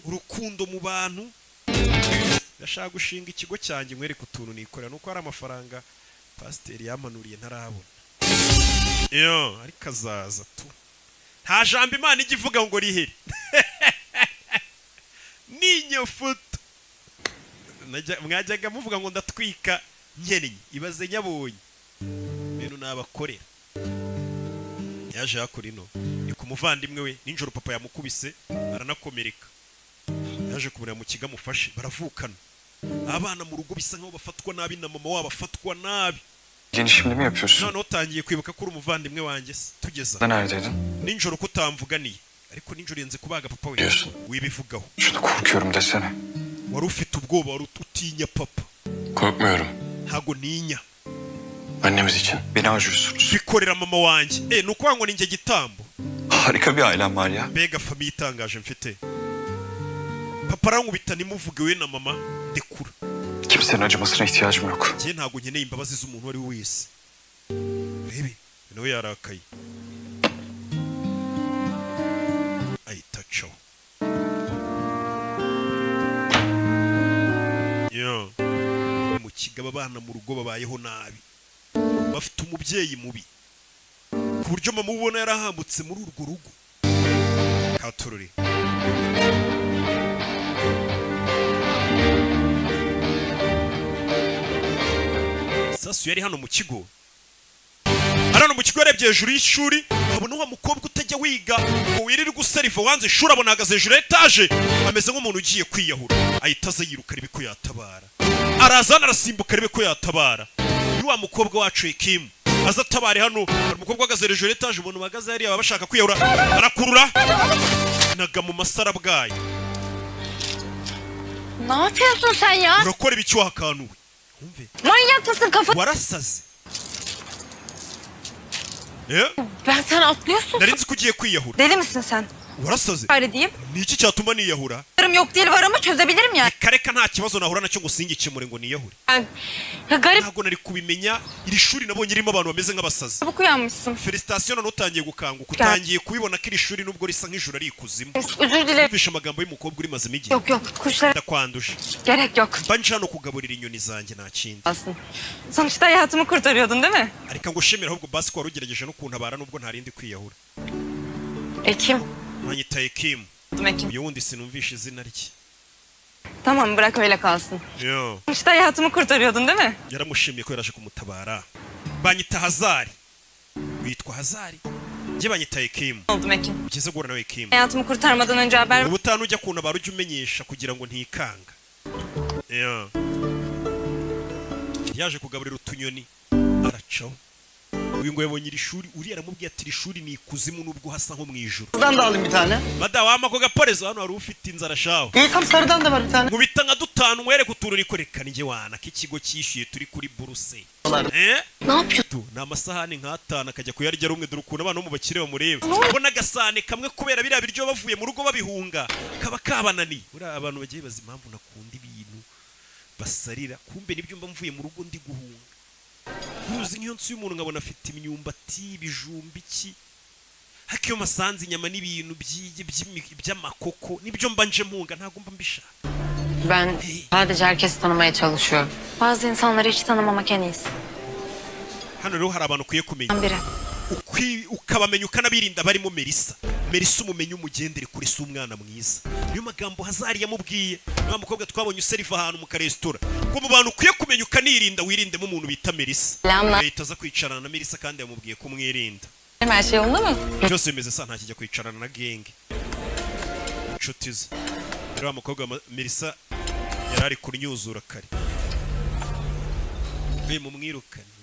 urukundo mu bantu ndashaka gushinga ikigo cyanjye mwereke utuntu nikorera nuko hari amafaranga pasiteri yamanuriye ntarabona yo ariko azaza tu nta jambo imana ijya ivuga ngo rihere ninyofoto Najya- mwajyaga muvuga ngo ndatwika nkennye ibaze nyabonye ibintu nabakorera yaje hakora ino ni ku muvandimwe we ninjoro papa yamukubise aranakomereka yaje kumureba mu kigo amufashe baravukana abana mu rugo bisa nkaho bafatwa nabi na mama wabo afatwa nabi Yeni şimdi mi yapıyorsun? noneho utangiye kwibuka ko uri umuvandimwe wanjye se tugeza Da neredeydin? ninjoro ko utamvuganiye ariko ninjoro yenze kubaga papa we Biliyorsun. wibivugaho Korkuyorum desene. wari ufite ubwoba wari ut- utinya papa Korkmuyorum. ntago ninya Annemiz için. Beni acıyorsun. bikorera mama wanjye eh ni ukuvuga ngo ni njye gitambo Harika bir ailem var ya. mbega famiye itangaje mfite papa arankubita nimuvuge we na mama ndekura Kimsenin acımasına ihtiyacım yok. njye ntabwo nkeneye imbabazi z'umuntu uwo ari we wese rebe nawe yarakaye ahita acaho Yo. mu kigaba abana mu rugo babayeho nabi bafite umubyeyi mubi ku buryo mama ubona yarahambutse muri urwo rugo katorore sasu yari hano mu kigo ari hano mu kigo yarebye hejuru y'ishuri abona wa mukobwa utajya wiga ngo wirirwe useriva wanze ishuri abona ahagaze hejuru ya etaje ameze nk'umuntu ugiye kwiyahura ahita aza yiruka arebe ko yatabara arazana arasimbuka arebe ko yatabara ni wa mukobwa wacu Kim aza atabare hano hari umukobwa uhagaze hejuru ya etaje umuntu bahagaze hariya baba bashaka kwiyahura arakurura naga mu masarabwayi Ne yapıyorsun sen ya? urakora ibiki wakanuwe Manyak mısın kafa? warasaze Eh? Ben sen atlıyorsun. nari nzi ko ugiye kwiyahura Deli misin sen? warasaze Öyle diyeyim. ni iki cyatuma niyahura Yarım yok değil var ama çözebilirim yani. kareka nta kibazo nahura nacyo ngo singikemure ngo niyahure Ben... Ya garip ntabwo nari kubimenya iri shuri nabonye irimo abantu bameze nk'abasazi çabuk uyanmışsın. felicitasiyo none utangiye gukanguka utangiye kubibona ko iri shuri nubwo risa nk'ijuru ari ikuzimu Özür dilerim. Kumvisha amagambo y'umukobwa uri mazima igihe Yok yok kuşlara ndakwanduje gerek yok. mba nje hano kugaburira inyoni zanjye nta kindi Aslında. Sonuçta hayatımı kurtarıyordun değil mi? ariko ngo ushimire ahubwo basi ko wari ugerageje no kuntabara nubwo ntarindi kwiyahura Ekim. mwanyitaye kimu Ekim. uyu wundi sinumvisha izina rye Tamam bırak öyle kalsın. Yo. Sonuçta hayatımı kurtarıyordun değil mi? yaramushimiye ko yaraje kumutabara banyita hazari witwa hazari njye banyita ekimu Oldum Ekim. byiza guhura nawe ekimu Hayatımı kurtarmadan önce haber ubutaha ujya kuntabara ujya umenyesha kugira ngo ntikanga Yo. yaje kugaburira utunyoni aracaho uyu nguyu yabonye iri shuri uriya aramubwiye ati iri shuri ni ikuzimu nubwo hasa nko mu ijuru Buradan da alayım bir tane. madamu w'amako gaporezo hano hari ufite inzara shaho Gökhan sarıdan da var bir tane. nkubita nka dutanu mwereke utuntu uriko reka ninjye wana k'ikigo cyishyuye turi kuri buruse Eh? Ne yapıyor? Tu, ni amasahani nk'atanu akajya kuyarya rumwe dore ukuntu abana bo mu bakire bamureba ubona agasahane kamwe kubera biriya biryo bavuye mu rugo babihunga kaba kabananiye buriya abantu bagiye bazi impamvu nakunda ibintu basarira kumbe nibyo mba mvuye mu rugo ndi guhunga ntuzi nk'iyo nsi y'umuntu nkabona afite imyumbati ibijumba iki hakiyo masanze inyama n'ibintu by'iyi- by'imi- by'amakoko nibyo mba nje mpunga ntabwo mba mbishaka Ben sadece herkesi tanımaya çalışıyorum. Bazı insanları hiç tanımamak en iyisi. hano rero hari abantu ukwiye kumenya Ben biri. Ukwi- ukabamenya ukanabirinda barimo Melissa Melissa umumenye umugendere kure si umwana mwiza niyo magambo Hazari yamubwiye nta mukobwa twabonye useriva ahantu mu karesitora ngo mu bantu ukwiye kumenya ukanirinda wirindemo umuntu bita Melissa Selamlar. leta aza kwicarana na Melissa kandi yamubwiye ko umwirinda Her şey yolunda mı? byose bimeze sa ntakijya kwicarana na genge inshuti ze rero wa mukobwa ma- Melissa yari ari kunyuzura kare mbe mumwirukane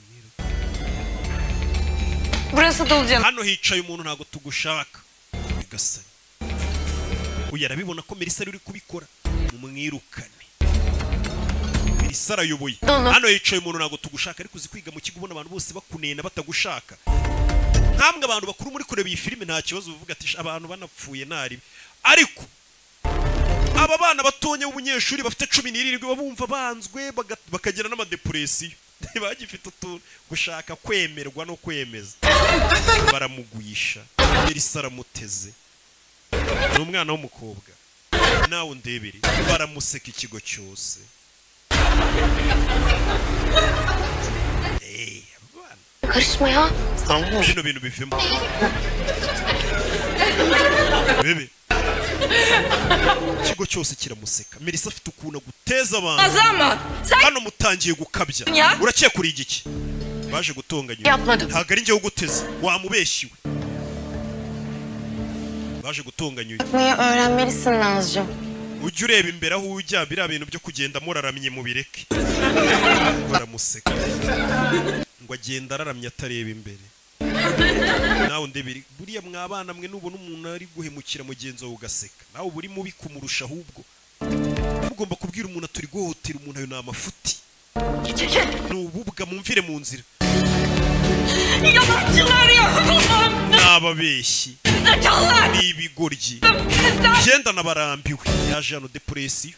Burası dolu canım. hano hicaye umuntu ntabwo tugushaka nyagasani uyu arabibona ko Melissa ari uri kubikora mumwirukane Melissa arayoboye hano hicaye umuntu ntabwo tugushaka ariko uzi kwiga mu kigo ubona abantu bose bakunena batagushaka nkamwe abantu bakuru muri kureba iyi filime nta kibazo uvuga ati "Sh, abantu banapfuye naribi ariko aba bana batonya b'umunyeshuri bafite cumi n'irindwi baba bumva banzwe baga- bakagira n'amadepresiyo ntibagifite utuntu gushaka kwemerwa no kwemeza baramugurisha Melissa aramuteze ni umwana w'umukobwa nawe undebere baramuseka ikigo cyose Karışma ya. bino bintu bivemo bebe ikigo cyose kiramuseka Melissa afite ukuntu aguteza abantu Azama, hano mutangiye gukabya Ya. urakeka uriye iki baje gutonganya uyu. Yapmadım. ntabwo ari njyewe uguteze wamubeshyiwe baje gutonganya uyu. Niye öğrenmelisin Nazcığım? ujye ureba imbere aho ujya biriya bintu byo kugenda muraramye mubireke baramuseka ngo agenda araramye atareba imbere nawe undebere buriya mwabana mwe nubona umuntu ari guhemukira mugenzi wawe ugaseka nawe uba uri mubi kumurusha ahubwo mugomba kubwira umuntu ati uri guhohotera umuntu ayo ni amafuti ni ububwa mumvire mu nzira Yalancılar yapamam. ni ababeshyi Zekalar. ni ibigoryi genda nabarambiwe yaje hano depresiyo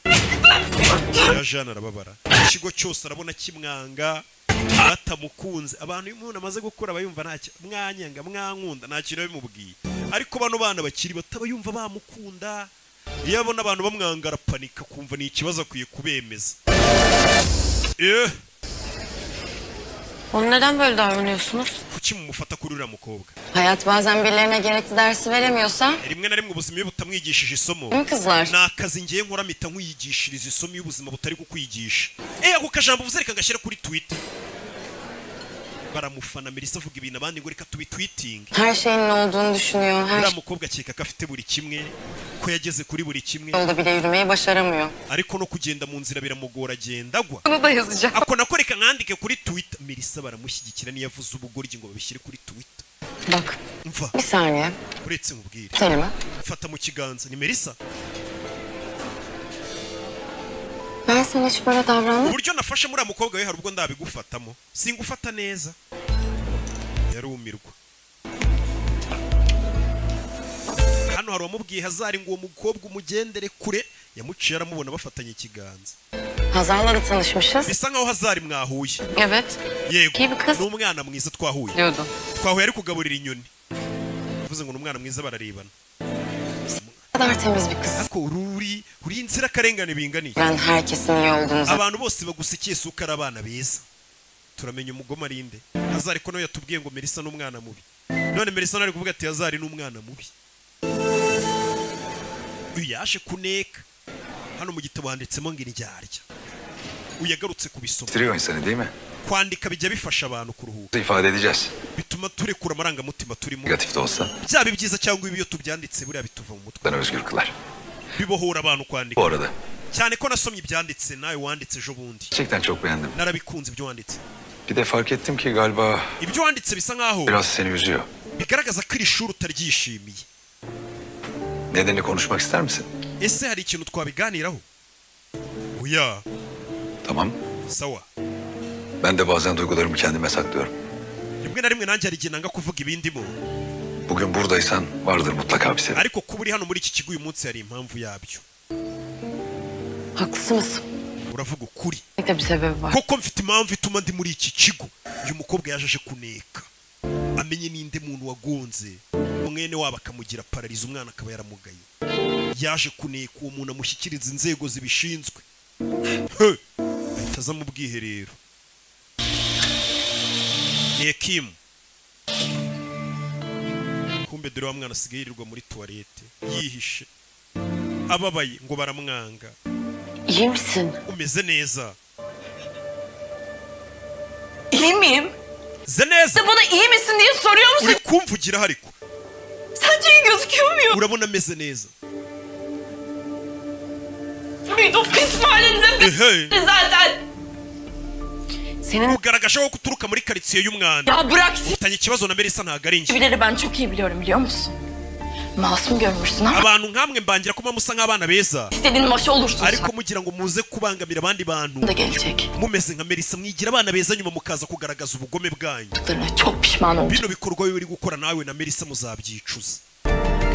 yaje hano arababara ikigo cyose arabona kimwanga batamukunze abantu iyo umuntu amaze gukura aba yumva ntacyo mwanyanga mwankunda nta kintu biba bimubwiye ariko bano bana bakiri bato aba yumva bamukunda iyo abona abantu bamwanga arapanika kumva ni ikibazo akwiye kubemeza eh Oğlum neden böyle davranıyorsunuz? kuki mumufata kuri uriya mukobwa Hayat bazen birilerine gerekli dersi veremiyorsa rimwe na rimwe ubuzima iyo butamwigishije isomo Değil mi kızlar? ni akazi ngewe nkora mpita nkuyigishiriza isomo iyo ubuzima butari kukwigisha eh ako kajambo uvuze reka ngashyira kuri twitter baramufana Melissa avuga ibintu abandi ngo reka tubitwitinge her şeyin ne olduğunu düşünüyor. Her uriya mukobwa akeka ko afite buri kimwe ko yageze kuri buri kimwe yolda bile yürümeyi başaramıyor. ariko no kugenda mu nzira biramugora agenda agwa Bunu da yazacağım. ako nako reka nkandike kuri twitter Melissa baramushyigikira niyo avuze ubugoryi ngo babishyire kuri twitter Bak mva bir saniye. uretse mubwire Selma. mfata mu kiganza ni Melissa Ben sana hiç böyle davrandım. uburyo nafashe muri mukobwa we hari ubwo ndabigufatamo singufata neza yarumirwa hano hari uwamubwiye hazari ngo uwo mukobwa umugendere kure yamuciye aramubona bafatanye ikiganza Hazar'la da tanışmışız. bisa nkaho hazari mwahuye Evet. yego ni umwana mwiza twahuye twahuye ari kugaburira inyoni uvuze ngo ni umwana mwiza bararebana kadar temiz bir kız. ariko ururi uri inzirakarengane binganiye Ben herkesin iyi olduğunu zaten abantu bose bagusekeye si uko ari abana beza turamenya umugoma arinde hazari ko nawe yatubwiye ngo Melissa ni umwana mubi none Melissa nawe ari kuvuga ati hazari ni umwana mubi uyu yaje kuneka hano mu gitabo handitsemo ngo indyarya uyu yagarutse ku bisoma Bitiriyor insanı değil mi? kwandika bijya bifasha abantu kuruhuka İfade edeceğiz. bituma turekura amarangamutima turimo Negatif de olsa byaba ibyiza cyangwa ibibi iyo tubyanditse buriya bituva mu mutwe bana özgür kılar. bibohora abantu kwandika Bu arada cyane ko nasomye ibyanditse nawe wanditse ejo bundi gerçekten çok beğendim. narabikunze ibyo wanditse Bir de fark ettim ki galiba ibyo wanditse bisa nkaho biraz seni üzüyor. bigaragaza ko iri shuri utaryishimiye Nedenini konuşmak ister misin? ese hari ikintu twabiganiraho oya Tamam. sawa Ben de bazen duygularımı kendime saklıyorum. rimwe na rimwe nanjye hari igihe nanga kuvuga ibindimo Bugün buradaysan vardır mutlaka bir sebep. ariko kuba uri hano muri iki kigo uyu munsi hari impamvu yabyo Haklısınız. uravuga ukuri Bir de bir sebebi var. koko mfite impamvu ituma ndi muri iki kigo uyu mukobwa yaje aje kuneka amenye ninde muntu wagonze mwene wabo akamugira pararizo umwana akaba yaramugaye yaje kuneka uwo muntu amushyikiriza inzego zibishinzwe He! ahita aza mu bwiherero nekimu kumbe dore wa mwana asigaye yirirwa muri tuwarete yihishe ababaye ngo baramwanga İyi misin? umeze neza İyi miyim? ze neza Bana iyi misin diye soruyor musun? uri kumvugira hariko Sence iyi gözüküyor muyum? urabona ameze neza Muydu pis mahallenize Ehe. zaten. senin ugaragaje ko uturuka muri karitsiye y'umwanda Ya bırak s- ufitanye ikibazo na Melissa ntabwo ari njye Bileri ben çok iyi biliyorum biliyor musun? Masum görmüşsün ama abantu nkamwe mbangira kuba musa nk'abana beza istediğin maşa olursun ariko mugira ngo muze kubangamira abandi bantu Da gelecek. mumeze nka Melissa mwigira abana beza nyuma mukaza kugaragaza ubugome bwanyu sen. Çok pişman oldum. bino bikorwa biba uri gukora nawe na Melissa muzabyicuza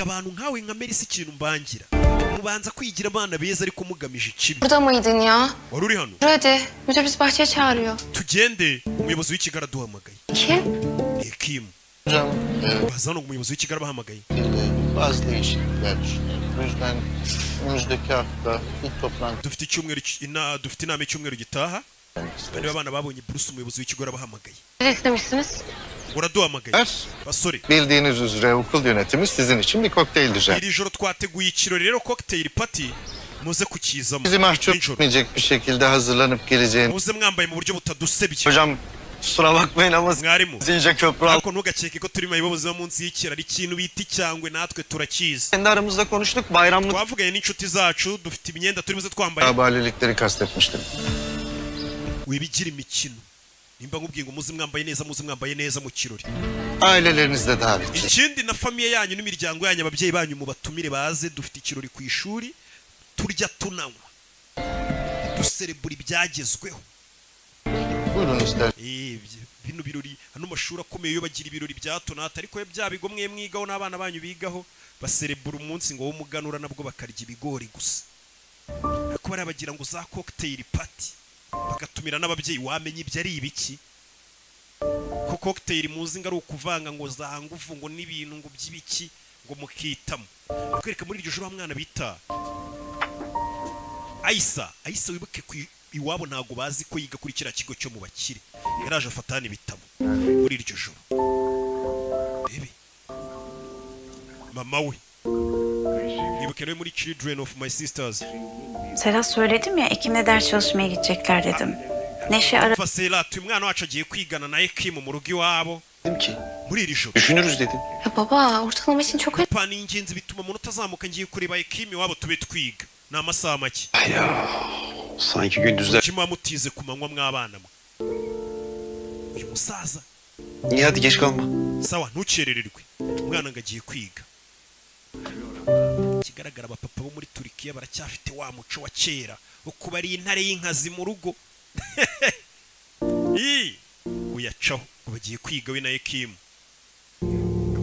abantu nkawe nka Melissa ikintu mbangira mubanza kwigira abana beza ariko mugamije ikibi Burada mıydın ya? wari uri hano Dur hadi. Müdür bizi bahçeye çağırıyor. tugende umuyobozi w'ikigara aduhamagaye Kim? Ekim baza hano ngo umuyobozi w'ikigara abahamagaye Bazı değişiklikler düşünüyorum. O yüzden önümüzdeki hafta ilk toplantı dufite icyumweru ki- ina dufite inama icyumweru gitaha bari babana babonye Bruce umuyobozi w'ikigo arabahamagaye Ne istemişsiniz? uraduhamagaye basore bildiğiniz üzere okul yönetimi sizin için bir kokteyl düzenledi. iri joro twateguye ikirori rero cocktail party muze kukizamo Bizi mahcup etmeyecek bir şekilde hazırlanıp geleceğini muze mwambaye mu buryo butadusebye Hocam kusura bakmayın ama mwarimu zince köprü al. ariko ntugakeke ko turi mu bibazo biba munsi y'ikiraro ikintu bita icyangwe natwe turakizi Kendi aramızda konuştuk bayramlık. twavuganye n'inshuti zacu dufite imyenda turimo twambaye Kabalelikleri kastetmiştim. wibigira imikino nimba nkubwiye ngo muze mwambaye neza muze mwambaye neza mu kirori Aileleriniz de davetli. ikindi na famiye yanyu n'imiryango yanyu ababyeyi banyu mu batumire baze dufite ikirori ku ishuri turya tunanywa duserebura ibyagezweho Buyurun ister. Eh, byi- bino birori hano amashuri akomeye yo bagira ibirori bya hato na hato ariko iyo bya bigo mwe mwigaho n'abana banyu bigaho baserebura umunsi ngo w'umuganura nabwo bakarya ibigori gusa ariko bariya bagira ngo za cocktail party bagatumira n'ababyeyi wamenye ibyo ari ibiki ko cocktail muzi ngo ari ukuvanga ngo za nguvu ngo n'ibintu ngo by'ibiki ngo mukitamo kwereka muri iryo joro wa mwana bita ayisa ayisa wibuke ku i- iwabo ntago bazi ko yiga kuri kiriya kigo cyo mu bakire yaraje afata hano ibitabo muri iryo joro bebe mama we ibuke rero muri children of my sisters Serhat söyledim ya ikine ders çalışmaya gidecekler dedim. Neşe ara... Umva Serhat uyu mwana wacu agiye kwigana na Ekim mu rugo iwabo Dedim ki muri iri joro düşünürüz dedim. Ya baba ortalama için çok önemli. Kupa ni ingenzi bituma amanota azamuka ngiye kureba Ekim iwabo tube twiga ni amasaha make Sanki gündüzler. muba mutize ku manywa mw'abana mwe uyu musaza Niye hadi geç kalma. sawa ntukerererwe umwana ngo agiye kwiga ikigaragara abapapa bo muri turikiya baracyafite wa muco wa kera wo kuba ari intare y'inkazi mu rugo Ii! uyacaho bagiye kwiga we na ekimu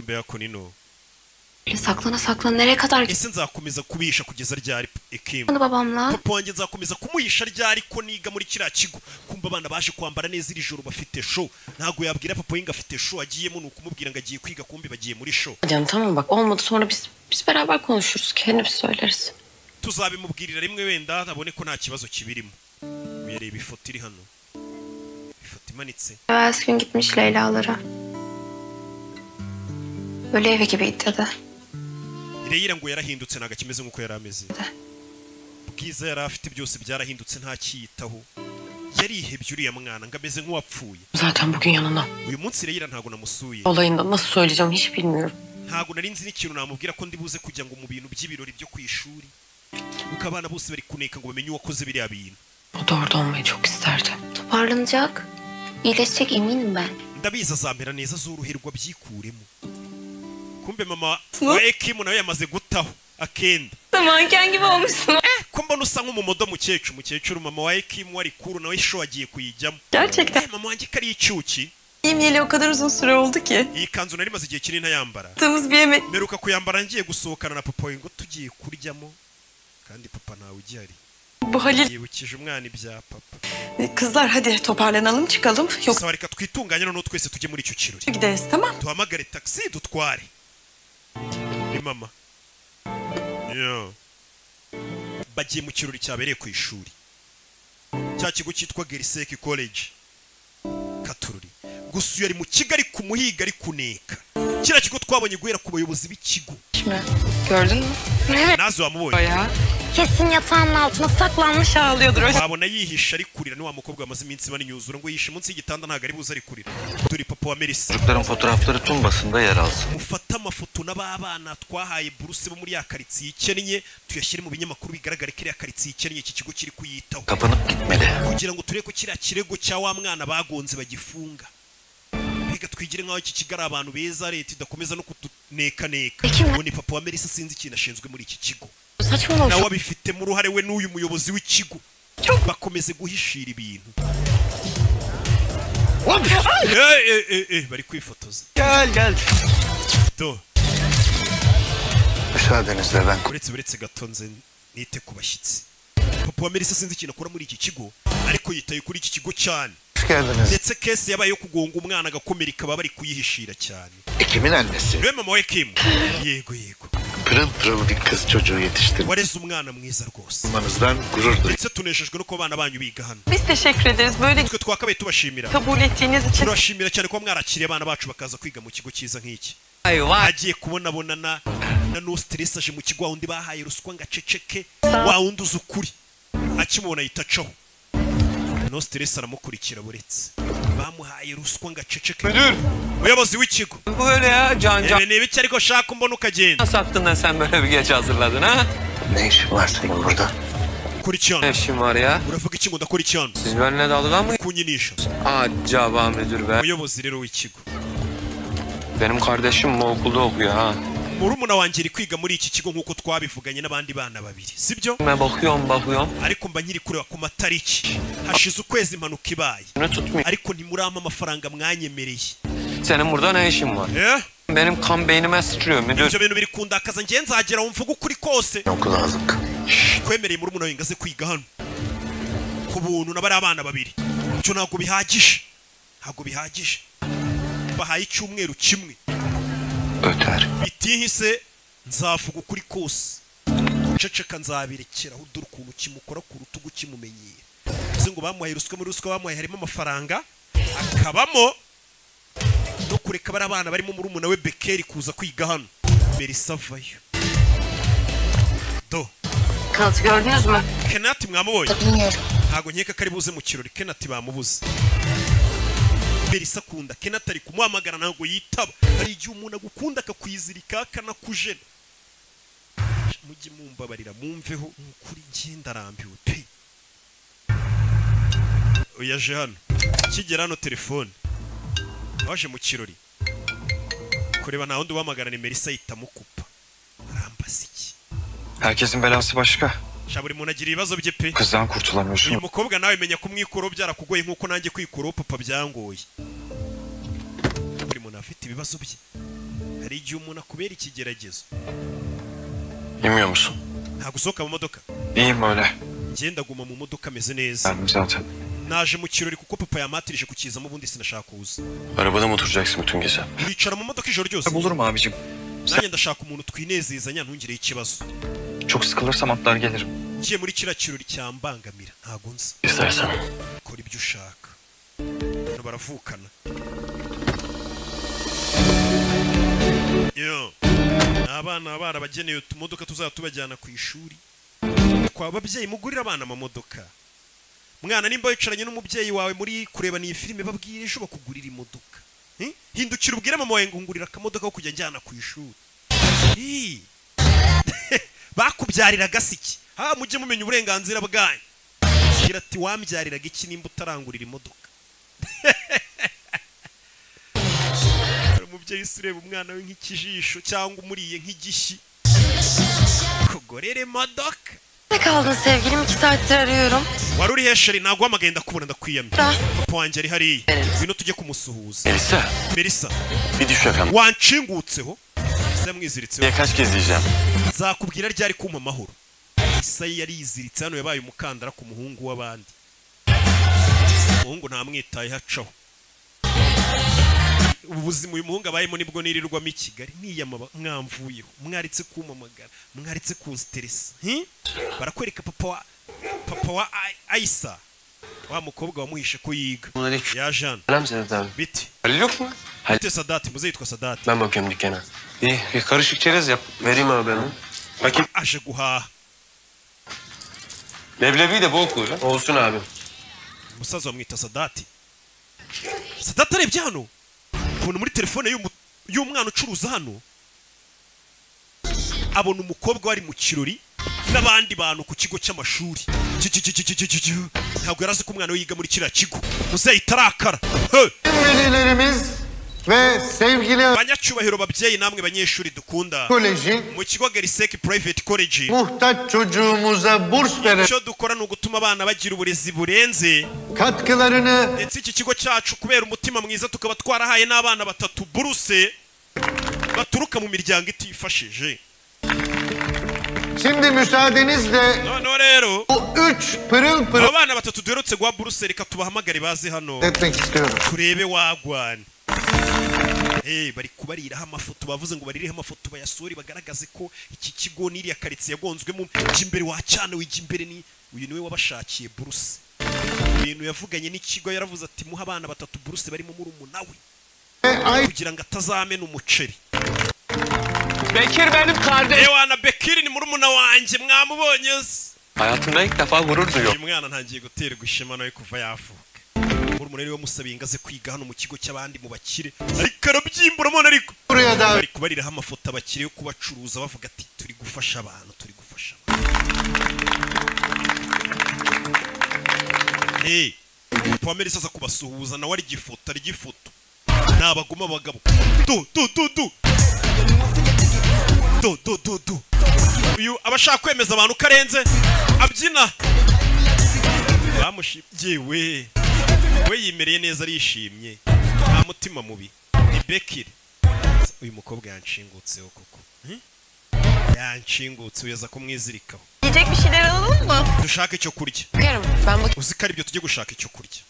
mbega ko nino Saklana saklana nereye kadar ese nzakomeza kubihisha kugeza ryari ekimu gidiyordu babamla? papa wanjye nzakomeza kumuhisha ryari ko niga muri kiriya kigo kumva abana baje kwambara neza iri joro bafite show ntabwo yabwira papa we ngo afite show agiyemo ni ukumubwira ngo agiye kwiga kumbi bagiye muri show Hocam tamam bak olmadı sonra biz biz beraber konuşuruz. Kendimiz söyleriz. tuzabimubwirira rimwe wenda abone ko nta kibazo kibirimo uyareba ifoto iri hano ifoto imanitse Evvelsi gün gitmiş Leyla'lara. Böyle evi gibiydi dedi. ireyira ngo yarahindutse ntabwo akimeze nk'uko yari ameze bwiza yari afite byose byarahindutse ntakiyitaho yarihebye uriya mwana ngo ameze nk'uwapfuye Zaten bugün yanına. uyu munsi ireyira ntabwo namusuye Olayından nasıl söyleyeceğim hiç bilmiyorum. ntabwo nari nzi n'ikintu namubwira ko ndi buze kujya ngo mu bintu by'ibirori byo ku ishuri kuko abana bose bari kuneka ngo bamenye uwakoze biriya bintu O da orada olmayı çok isterdi. Toparlanacak. İyileşecek eminim ben. ndabizi azamera neza azuruhirwa byikuremo kumbe mama wa ekimu nawe yamaze gutaho akenda Manken gibi olmuşsun. ko mbona usa nk'umumodo mukecuru mukecuru mama wa ekimu wari kuru nawe isho agiye kuyijyamo Gerçekten. mama wanjye ko ari icyuki Yemeyeli o kadar uzun süre oldu ki. iyi kanzu nari maze igihe kinini ntayambara Yaptığımız bir yemek. mperuka kuyambara ngiye gusohokana na papa ngo tugiye kuryamo kandi papa ntawe ugihari Bu Halil yibukije umwana ibya papa kızlar hadi toparlanalım çıkalım. Yok sawa reka twitunganye noneho twese tujye muri icyo kirori gideriz tamam. duhamagare taxi dutware ni mama Yo. bagiye mu kirori cyabereye ku ishuri cya kigo cyitwa geriseki college katururi gusa uyu ari mu kigali ku muhiga ari kuneka kiriya kigo twabonye guhera ku bayobozi b'ikigo Şimdi gördün mü? nazo wamubonye Kesin yatağının altına saklanmış ağlıyordur. wabona yihishe ari kurira ni wa mukobwa wamaze iminsi bane yuzura ngo yihishe munsi y'igitanda ntabwo ari buze ari kurira turi papa wa merisi Çocukların fotoğrafları tüm basında yer alsın. mufate amafoto n'ababana twahaye buruse bo muri ya karitsiye ikennye tuyashyire mu binyamakuru bigaragare ko iriya karitsiye ikennye iki kigo kiri kuyitaho Kapanıp gitmeli. kugira ngo turebe ko kiriya kirego cya wa mwana bagonze bagifunga mbega twigire nk'aho iki kigo ari abantu beza leta idakomeza no kutunekaneka ubu ni papa wa merisi sinzi ikintu ashinzwe muri iki kigo Saçmalama. nawe abifitemo uruhare we n'uyu muyobozi w'ikigo bakomeze guhishira ibintu Eh, eh, eh, eh, bari kwifotoza Gel gel. Do. Müsaadenizle ben uretse uretse gato nze nite ku bashyitsi papa wa merisi sinzi ikintu akora muri iki kigo ariko yitaye kuri iki kigo cyane hoş geldiniz. ndetse kesi yabaye yo kugonga umwana agakomereka baba bari kuyihishira cyane Ekim'in annesi. we mama we kim yego yego Pırıl pırıl bir kız çocuğu yetiştirdi. wareze umwana mwiza rwose Olmanızdan gurur duydum. ndetse tunejejwe no kuba abana banyu biga hano Biz teşekkür ederiz böyle twe twakabaye tubashimira kabul ettiğiniz için. turabashimira cyane kuba mwarakiriye abana bacu bakaza kwiga mu kigo cyiza nk'iki agiye kubonabonana na no stress aje mu kigo wundi bahaye ruswa ngo aceceke wa wundi uzi ukuri akimubona ahita acaho no stress aramukurikira buretse bamuhaye ruswa ngo aceceke umuyobozi w'ikigo Böyle ya can can. Ebe ni ibiki ariko shaka umbona ukagenda Nasıl attın da sen böyle bir geç hazırladın ha? Ne işin var senin burada? Kuricihan. Ne işin var ya? uravuga iki ngo ndakurikiranwa Siz benimle dalga mı? kunyinisha Acaba müdür be. umuyobozi rero w'ikigo Benim kardeşim bu okulda okuyor ha. murumuna wanjye iri kwiga muri iki kigo nk'uko twabivuganye n'abandi bana babiri sibyo Ben bakıyorum bakıyorum. ariko mba nkiri kureba ku matariki hashize ukwezi impanuka ibaye ariko ntimurampa amafaranga mwanyemereye Senin burada ne işin var? Eh? Benim kan beynime sıçrıyor müdür. ibyo bintu biri kundakaza ngewe nzagera aho mvuga ukuri kose Okulazlık. twemereye murumuna wanjye ngo aze kwiga hano ku buntu n'abari abana babiri ibyo ntabwo bihagije ntabwo bihagije bahaye icyumweru kimwe Öter. bitihise nzavuga ukuri kose ceceka nzabirekeraho dore ukuntu kimukora ku rutugu kimumenyera bivuze ngo bamuhaye ruswa muri ruswa bamuhaye harimo amafaranga akabamo no kureka bari abana barimo murumuna we bekeri kuza kwiga hano merisa avayo do Kanıtı gördünüz mü? kenati mwamubonye Bilmiyorum. ntago nkeka ko ari buze mu kirori kenati bamubuze berisa akunda kenati ari kumuhamagara ntabwo yitaba hari igihe umuntu agukunda akakwizirika akanakujena mujye mumbabarira mumveho ni ukuri njye ndarambiwe pe oya aje hano kigera hano telefone waje mu kirori kureba nta wundi ubahamagara ni merisa ahita amukupa arambaza iki Herkesin belası başka. sha buri muntu agira ibibazo bye pe Kızdan kurtulamıyorsun. uyu mukobwa nawe menya ko umwikoro byarakugoye nk'uko nanjye kwikuraho papa byangoye buri muntu aba afite ibibazo bye hari igihe umuntu akubera ikigeragezo Yemiyor musun? ntabwo usohoka mu modoka İyiyim öyle. ngenda guma mu modoka ameze neza Geldim zaten. naje mu kirori kuko papa yamatirije kukizamo ubundi sinashaka kuza Arabada mı oturacaksın bütün gece? wicara mu modoka ijoro ryose Bulurum abicim. nanjye ndashaka umuntu twinezezanya ntungireho ikibazo Çok sıkılırsam atlar gelirim. ngiye muri kiriya kirori cyambangamira ntago nzi İstersen. kora ibyo ushaka abantu baravukana yo ni abana baba barabageneye utumodoka tuzaba tubajyana ku ishuri kwa babyeyi mugurira abana amamodoka mwana nimba wicaranye n'umubyeyi wawe muri kureba niyi filime babwire ejo bakugurira imodoka Eh? hindukira ubwire mama wawe ngo ngurira akamodoka ko kujya njyana ku ishuri Ih! bakubyarira gasiki ha mujye mumenya uburenganzira bwanyu Agira ati wambyariraga iki nimba utarangurira imodoka umubyeyi ureba umwana we nk'ikijisho cyangwa umuriye nk'igishyi kugorere modoka Ne kaldın sevgilim? İki saattir arıyorum. wari uri hesheri ntabwo wamagaye ndakubona ndakwiyamye papa wanjye ari hariya ngwino tujye kumusuhuza Melisa. Melisa Bir düşe kan. wanshingutseho isa mwiziritseho Ya kaç kez diyeceğim? nzakubwira ryari kumpa amahoro isayi yari yiziritse hano yabaye umukandara ku muhungu w'abandi umuhungu ntamwitayeho acaho ubu buzima uyu muhungu abayemo nibwo nirirwamo i kigali niyamaba mwamvuyeho mwaritse kumamagara mwaritse kunsteresa hi? barakwereka papa wa papa wa Ay- ayisa wa mukobwa wamuhishe ko yiga ya jane Selam Sedat abi. Bitti. Halil yok mu? Halil. Sadat. Muze yitwa Sadat. Ben bakıyorum dükkana. İyi. Bir karışık çerez yap. Vereyim abi ben. onu. Bakayım. aje guhaha Leblebi de bol koy lan. Olsun abi. umusaza bamwita sadati sadati arebye hano abona muri telefone y'umu- y'umwana ucuruza hano abona umukobwa wari mu kirori n'abandi bantu ku kigo cy'amashuri Ju- ju- ju- ju- ju- ju- ju. ntabwo yari azi ko umwana we yiga muri kiriya kigo muzeyi tarakara Velilerimiz ve sevgili banyacyubahiro babyeyi namwe banyeshuri dukunda Koleji. mu kigo geriseki private college muhtaç çocuğumuza burs veren icyo dukora ni ugutuma abana bagira uburezi burenze katkılarını ndetse iki kigo cyacu kubera umutima mwiza tukaba twarahaye n'abana batatu buruse baturuka mu miryango itifashije şimdi müsaadenizle noneho rero bu üç pırıl pırıl abo bana batatu duherutse guha buruse reka tubahamagare baze hano etmek istiyorum. turebe wagwana Eh, bari kubariraho amafoto bavuze ngo barireho amafoto bayasore bagaragaze ko iki kigo n'iriya karitsiye yagonzwemo ujya imbere wacana wijya imbere ni uyu niwe wabashakiye buruse ibintu yavuganye n'ikigo yaravuze ati muha abana batatu buruse barimo murumuna we kugira ngo atazamena umuceri Bekir benim kardeşim. ewana bekiri ni murumuna wanjye mwamubonye se Hayatımda ilk defa gurur duyuyorum. uyu mwana ntangiye guterwa ishema nawe kuva yavuka murumuna niwe wamusabiye ingaze kwiga hano mu kigo cy'abandi mu bakire ariko arabyimbura mwana ariko Buraya da- bari kubariraho amafoto abakire yo kubacuruza bavuga ati turi gufasha abantu turi gufasha abantu hey, pamela isaza kubasuhuza nawe arya ifoto arya ifoto ni abagoma abagabo du du du du du du du du uyu aba ashaka kwemeza abantu ko arenze abyina bamushimye we we yimereye neza arishimye nta mutima mubi ni bekiri uyu mukobwa yanshingutseho koko Hmm? yanshingutse uyaza kumwizirikaho Yiyecek bir şeyler alalım mı? dushaka icyo kurya Bakarım. Ben bak uzi ko aribyo tujye gushaka icyo kurya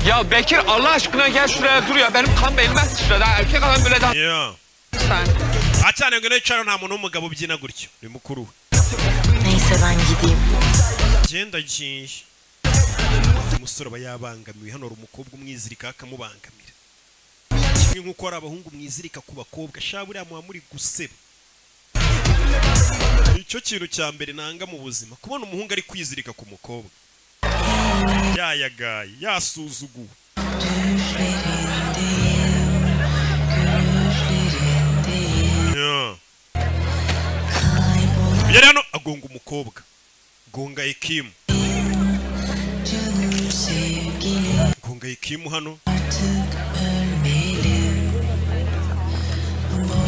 Ya Bekir Allah aşkına gel şuraya dur ya. Benim kan belime sıçradı. ha. Erkek adam böyle daha... Yeah. Sen. acane ngo n'icaro nta muntu w'umugabo ubyina gutyo ni mukuru we Neyse ben gideyim. genda giye umusore aba yabangamiwe hano hari umukobwa umwizirika akamubangamira kimwe nk'uko hari abahungu mwizirika ku bakobwa shaba buriya muba muri guseba icyo kintu cya mbere nanga mu buzima kubona umuhungu ari kwizirika ku mukobwa yayagaye yasuzuguwe Yeah. yari hano agonga umukobwa gonga ikimu gonga ikimu hano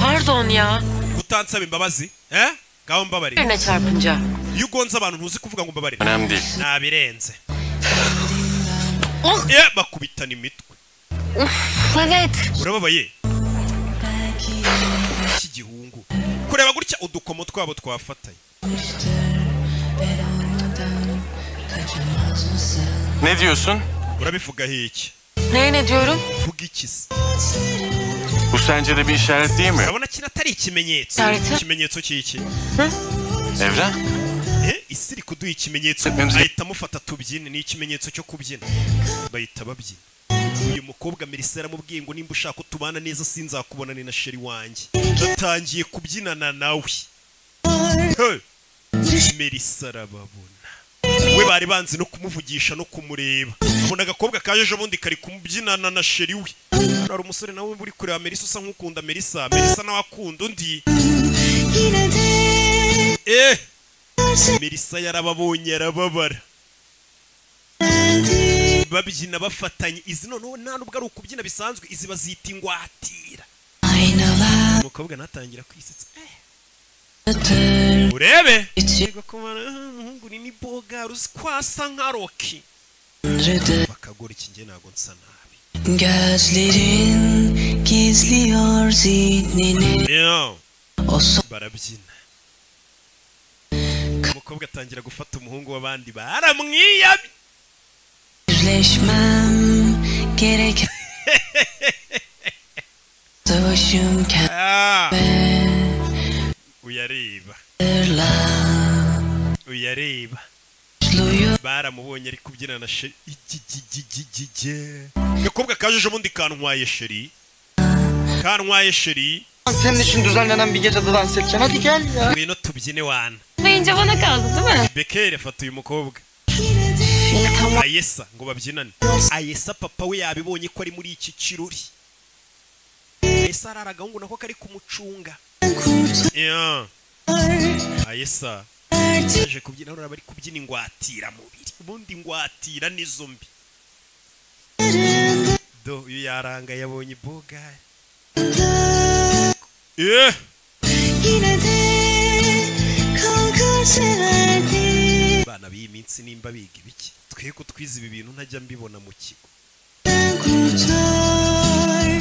pardon ya. utansaba imbabazi eh ngaho mbabarira Birine çarpınca. iyo ugonze abantu ntuzi kuvuga ngo mbabarira Önemli değil. nabirenze ye bakubitana imitwe Uf evet. urababaye iki gihungu kureba gutya udukomo twabo twafatanye Ne diyorsun? urabivuga hiki Neye ne diyorum? vuga ikisi Bu sence de bir işaret değil mi? urabona kino atari ikimenyetso Tarihte. ikimenyetso cy'iki Evren. Eh, isi iri kuduha ikimenyetso ahita amufata tubyine ni ikimenyetso cyo kubyina bahita babyina uyu mukobwa Melissa yaramubwiye ngo nimba ushaka ko tubana neza sinzakubona ni na sheri wanjye natangiye kubyinana nawe Hey! Melissa arababona we bari banzi no kumuvugisha no kumureba ubona agakobwa kaje ejo bundi kari kumubyinana na sheri we hari umusore nawe uri kureba Melissa usa nk'ukunda Melissa Melissa nawe akunda undi eh Melissa yarababonye arababara babyina bafatanye izi noneho nta nubwo ari ukubyina bisanzwe izi bazita ingwatira umukobwa natangira kwisetsa Eh. urebe Yego kumara, "Ah, umuhungu ni ni boga ruzikwasa nka roki bakagora iki nge ntabwo nsa nabi Gözlerin gizliyor zihnini Yo. barabyina umukobwa atangira gufata umuhungu w'abandi baramwiyamye Yüzleşmem gerek Savaşım kendime uyareba Hatırla uyareba baramubonye ari kubyina na sheri igigigigige gakobwa kajeje ubundi kantwaye sheri kantwaye sheri Lan Senin için düzenlenen bir gecede dans edeceksin. Hadi gel ya. ngwino tubyine wana Bayınca bana kaldı değil mi? bekere fata uyu mukobwa ayesa ngo babyinane ayesa papa we yabibonye ko ari muri iki kirori ayesa arara agahungu nako kari kumucunga Ya. ayesa yaje kubyina uraba ari kubyina ingwatira mubiri ubundi ingwatira ni zombi do uyu yaranga yabonye boga eh Yine de kalkar severdim abana b'iyi minsi nimba biga ibiki twe ko twize ibi bintu ntajya mbibona mu kigo kurtar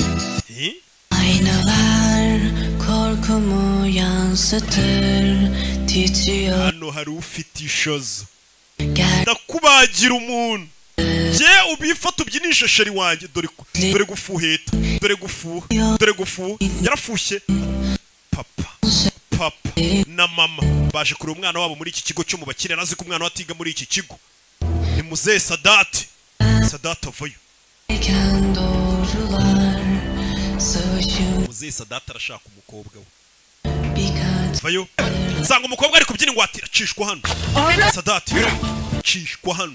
Eh? Aynalar korkumu yansıtır Titriyor hano hari ufite ishozo ndakubagira umuntu je ubifata ubyinishe sheri wanjye dore ku- dore gufuheta dore gufuha dore gufuha yarafushye papa papa na mama baje kureba umwana wabo muri iki kigo cyo mu bakire nazi ko umwana we atiga muri iki kigo ni muzehe sadati sadati avayo iken doğrular Savaşım muzehe sadati arashaka umukobwa we vayo nsanga umukobwa ari kubyina ingwatira acishwa hano sadati acishwa hano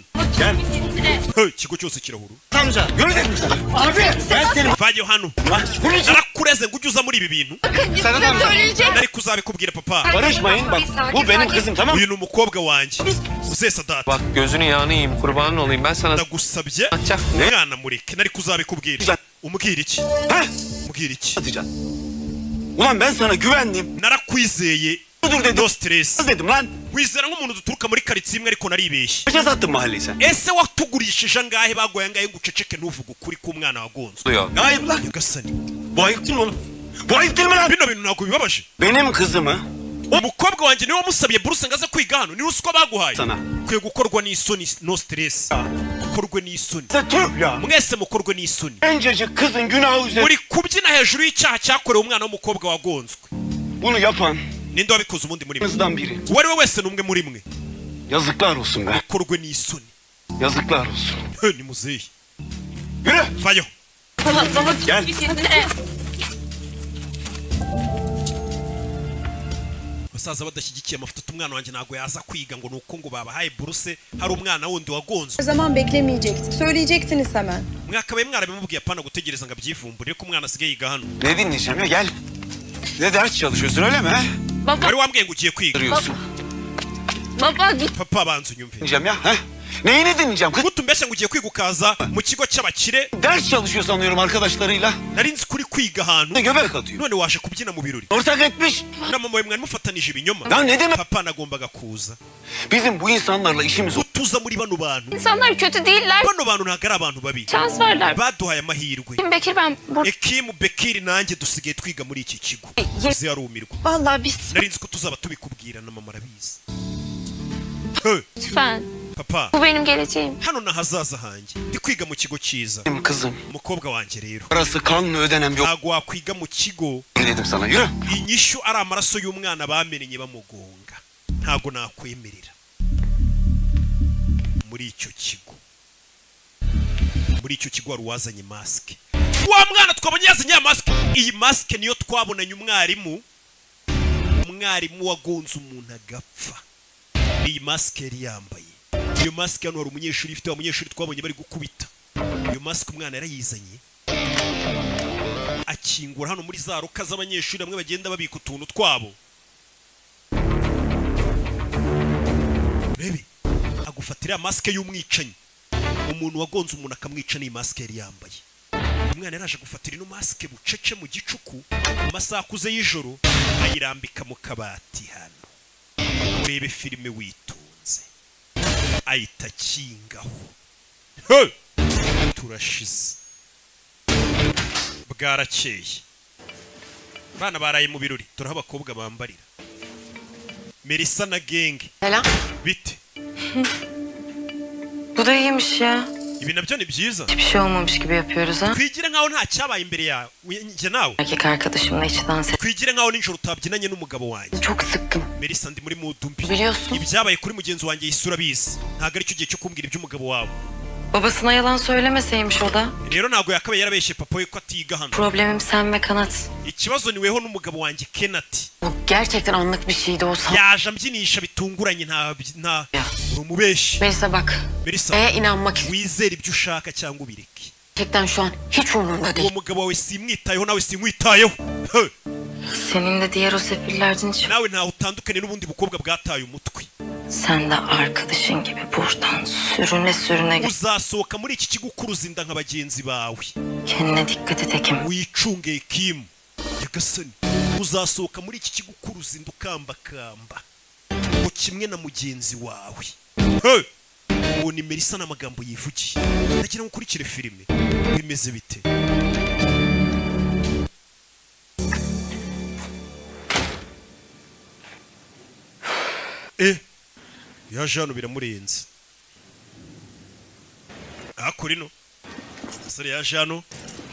Hey, ikigo cyose kirahuru Amca yürü dedim sana. Abi ben seni vayo hano narakureze ngo ujye uza muri ibi bintu Bakın, Sana size da- söyleyecek. nari kuzabikubwira papa Barışmayın, bak, Bir sakin, bu benim sakin. kızım, tamam mı? uyu ni umukobwa wanjye uze sadati Bak gözünü yağını yiyeyim kurbanın olayım ben sana. Ndagusabye ne? mwana mureke nari kuzabikubwira umbwira iki umbwira iki Ulan ben sana güvendim. narakwizeye Dur dedim. no stress dedim lan. wizera nk'umuntu duturuka muri karitsiye imwe ariko naribeshye Kaça sattın mahalleyi sen? ese watugurishije angahe bagoye angahe ngo uceceke ntuvuge ukuri k'umwana wagonzwe Duyuyor. Ne ayıp lan? nyagasani Bu ayıp değil mi oğlum? Bu ayıp değil mi lan? bino bintu ntabwo bibabaje Benim kızımı umukobwa wanjye niwe wamusabye buruse ngo aze kwiga hano niwe uzi ko baguhaye Sana. ukwiye gukorwa n'isoni no stress ukorwe n'isoni ya. mwese mukorwe n'isoni gencecik kızın günahı üzerine uri kubyina hejuru y'icyaha cyakorewe umwana w'umukobba wagonzwe bunu yapan ninde wabikoze ubundi muri mwe biri uwo ari we wese ni umwe muri mwe yazıklar olsun be. ukorwe n'isoni Yazıklar olsun. He, ni muzehe vayo Gel. basaza badashyigikiye amafuta umwana wanjye ntabwo yaza kwiga ngo ni uko ngo babahaye buruse hari umwana wundi wagonzwe zaman beklemeyecektik. Söyleyecektiniz hemen. mwakabaye mwarabimubwiye apana gutegereza ngo abyivumbure ariko umwana asigaye yiga hano Ne dinleyeceğim ya gel. Ne ders çalışıyorsun öyle mi? ha? wari wambwiye ngo ugiye kwiga Duruyorsun. Baba Papa banza unyumve. Dinleyeceğim ya. He? Neyini dinleyeceğim kız? Gutumbesha ngo ugiye kwiga ukaza mu kigo cy'abakire. Ders çalışıyor sanıyorum arkadaşlarıyla. Nari nzi kuri kwiga ahantu. Göbek atıyor. None waje kubyina mu birori. Ortak etmiş. Na mama we mwari mufatanije ibinyoma. Ya ne demek? Papa nagombaga kuza. Bizim bu insanlarla işimiz yok. Tuza muri bano bantu. İnsanlar kötü değiller. Bano bantu ntabwo ari abantu babi. Şans verler. Baduhaye amahirwe. Kim Bekir ben burada... Ekimu Bekiri nanjye dusigaye twiga muri iki kigo. Uzi yarumirwa. Vallahi biz Nari nzi ko tuzaba tubikubwira na mama arabizi. lütfen. Papa. Bu benim geleceğim. Hano ni ahazaza hanjye. Ndi kwiga mu kigo cyiza. Benim kızım. Umukobwa wanjye rero. Parası kanla ödenen bir o- Ntabwo wakwiga mu kigo Yürü dedim sana yürü. inyishu ari amaraso y'umwana bamenenye bamugonga ntabwo nakwemerera muri icyo kigo muri icyo kigo wari uwazanye masike wa mwana twabonye yazanye ya masike iyi masike niyo twabonanye umwarimu umwarimu wagonze umuntu agapfa iyi masike yari yambaye iyo masike hano hari umunyeshuri ifite wa munyeshuri twabonye bari gukubita iyo masike umwana yarayizanye akingura hano muri za ruka z'abanyeshuri bamwe bagenda babika utuntu twabo urebe agufatira masike y'umwicanyi umuntu wagonze umuntu akamwica n'iyi masike yari yambaye umwana yaraje gufatira ino masike bucece mu gicuku mu masaha akuze y'ijoro ayirambika mu kabati hano urebe filime witonze ahita akingaho He! turashize bwarakeye abana baraye mu birori turaho abakobwa bambarira merisa na genge Selam. bite Bu da iyiymiş ya. ibi nabyo ni byiza Hiçbir şey olmamış gibi yapıyoruz ha. twigira nkaho nta cyabaye imbere yawe njye nawe Erkek arkadaşımla hiç dans et. twigira nkaho nijoro utabyinanye n'umugabo wanjye çok sıktım merisa ndi muri mood mbi Biliyorsun. ibyabaye kuri mugenzi wanjye yisura abizi ntabwo aricyo gihe cyo kumbwira iby'umugabo wawe Babasına yalan söylemeseymiş o da. rero ntabwo yakabaye yarabeshye papa we ko atiga hano Problemim sen ve kanat. ikibazo niweho n'umugabo wanjye kenati Bu gerçekten anlık bir şeydi o san. yaje ambyinisha bitunguranye nta nta uri umubeshi Melisa bak. merisa Eğer inanmak ist- wizere ibyo ushaka cyangwa ubireke gerçekten şu an hiç umurumda uwo değil. mugabo wawe simwitayeho nawe simwitayeho He! Senin de diğer o sefillerden hiç nawe ntaho utandukanye n'ubundi bukobwa bwataye umutwe Sen de arkadaşın gibi buradan sürüne sürüne git. uzasohoka muri iki kigo ukuruza inda nka bagenzi bawe Kendine dikkat et Ekim. wicunge kim yagasani uzasohoka muri iki kigo ukuruza inda ukambakamba ngo kimwe na mugenzi wawe He! uwo ni merisa n'amagambo yivugiye ndagira ngo ukurikire filime bimeze bite eh yaje hano biramurenze hakuri no umusore yaje hano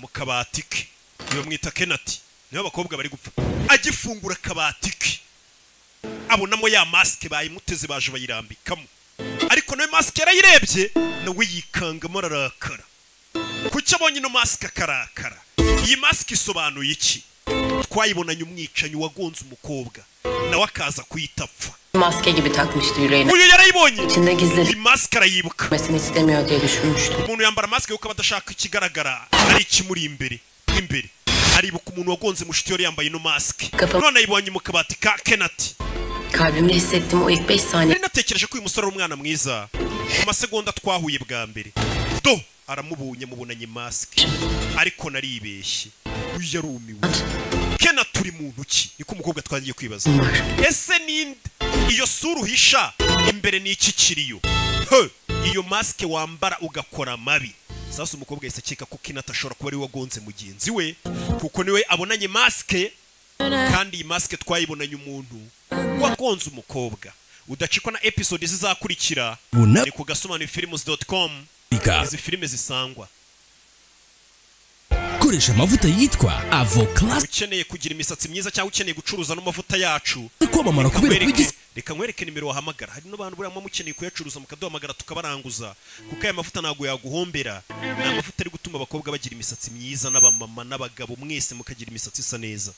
mu kabati ke bamwita kenati niyo abakobwa bari gupfa agifungura akabati ke abonamo ya masike bayimuteze baje bayirambikamo ariko nawe masike yarayirebye nawe yikangamo ararakara kuki abonye ino masike akarakara iyi masike isobanuye iki twayibonanye umwicanyi wagonze umukobwa nawe akaza kuyita apfa Maske gibi takmıştı yüreğine. uyu yarayibonye İçinde gizli iyi masike arayibuka Mesini istemiyor diye düşünmüştüm. umuntu yambara masike kuko aba adashaka ikigaragara ari ikimuri imbere imbere aribuka umuntu wagonze mushiti yari yambaye ino masike none ayibonye mu kabati ka kenati Kalbimde hissettim o ilk 5 saniye. nari natekereje ko uyu musore ari umwana mwiza mu masegonda twahuye bwa mbere do aramubonye mubonanye masike ariko naribeshye uyu yarumiwe kenati uri mu ntoki niko umukobwa twagiye kwibaza ese ninde iyo sura uhisha imbere ni iki kiriyo He! iyo masike wambara ugakora amabi sasa umukobwa yahise akeka ko kinata ashobora kuba ari we wagonze mugenzi we kuko niwe abonanye masike kandi iyi masike twayibonanye umuntu wagonze umukobwa udacikwa na episode zizakurikira Buna- ni ku gasobanufilms com Ika. izi filime zisangwa koresha amavuta yitwa avoclass ukeneye kugira imisatsi myiza cyangwa ukeneye gucuruza n'amavuta yacu kwamamara Reka kubera nkwereke- kubigize- reka nkwereke nimero wahamagara hari n'abantu buriya muba mukeneye kuyacuruza mukaduhamagara tukabaranguza kuko aya mavuta ntabwo yaguhombera ni amavuta ari gutuma abakobwa bagira imisatsi myiza n'abamama n'abagabo mwese mukagira imisatsi isa neza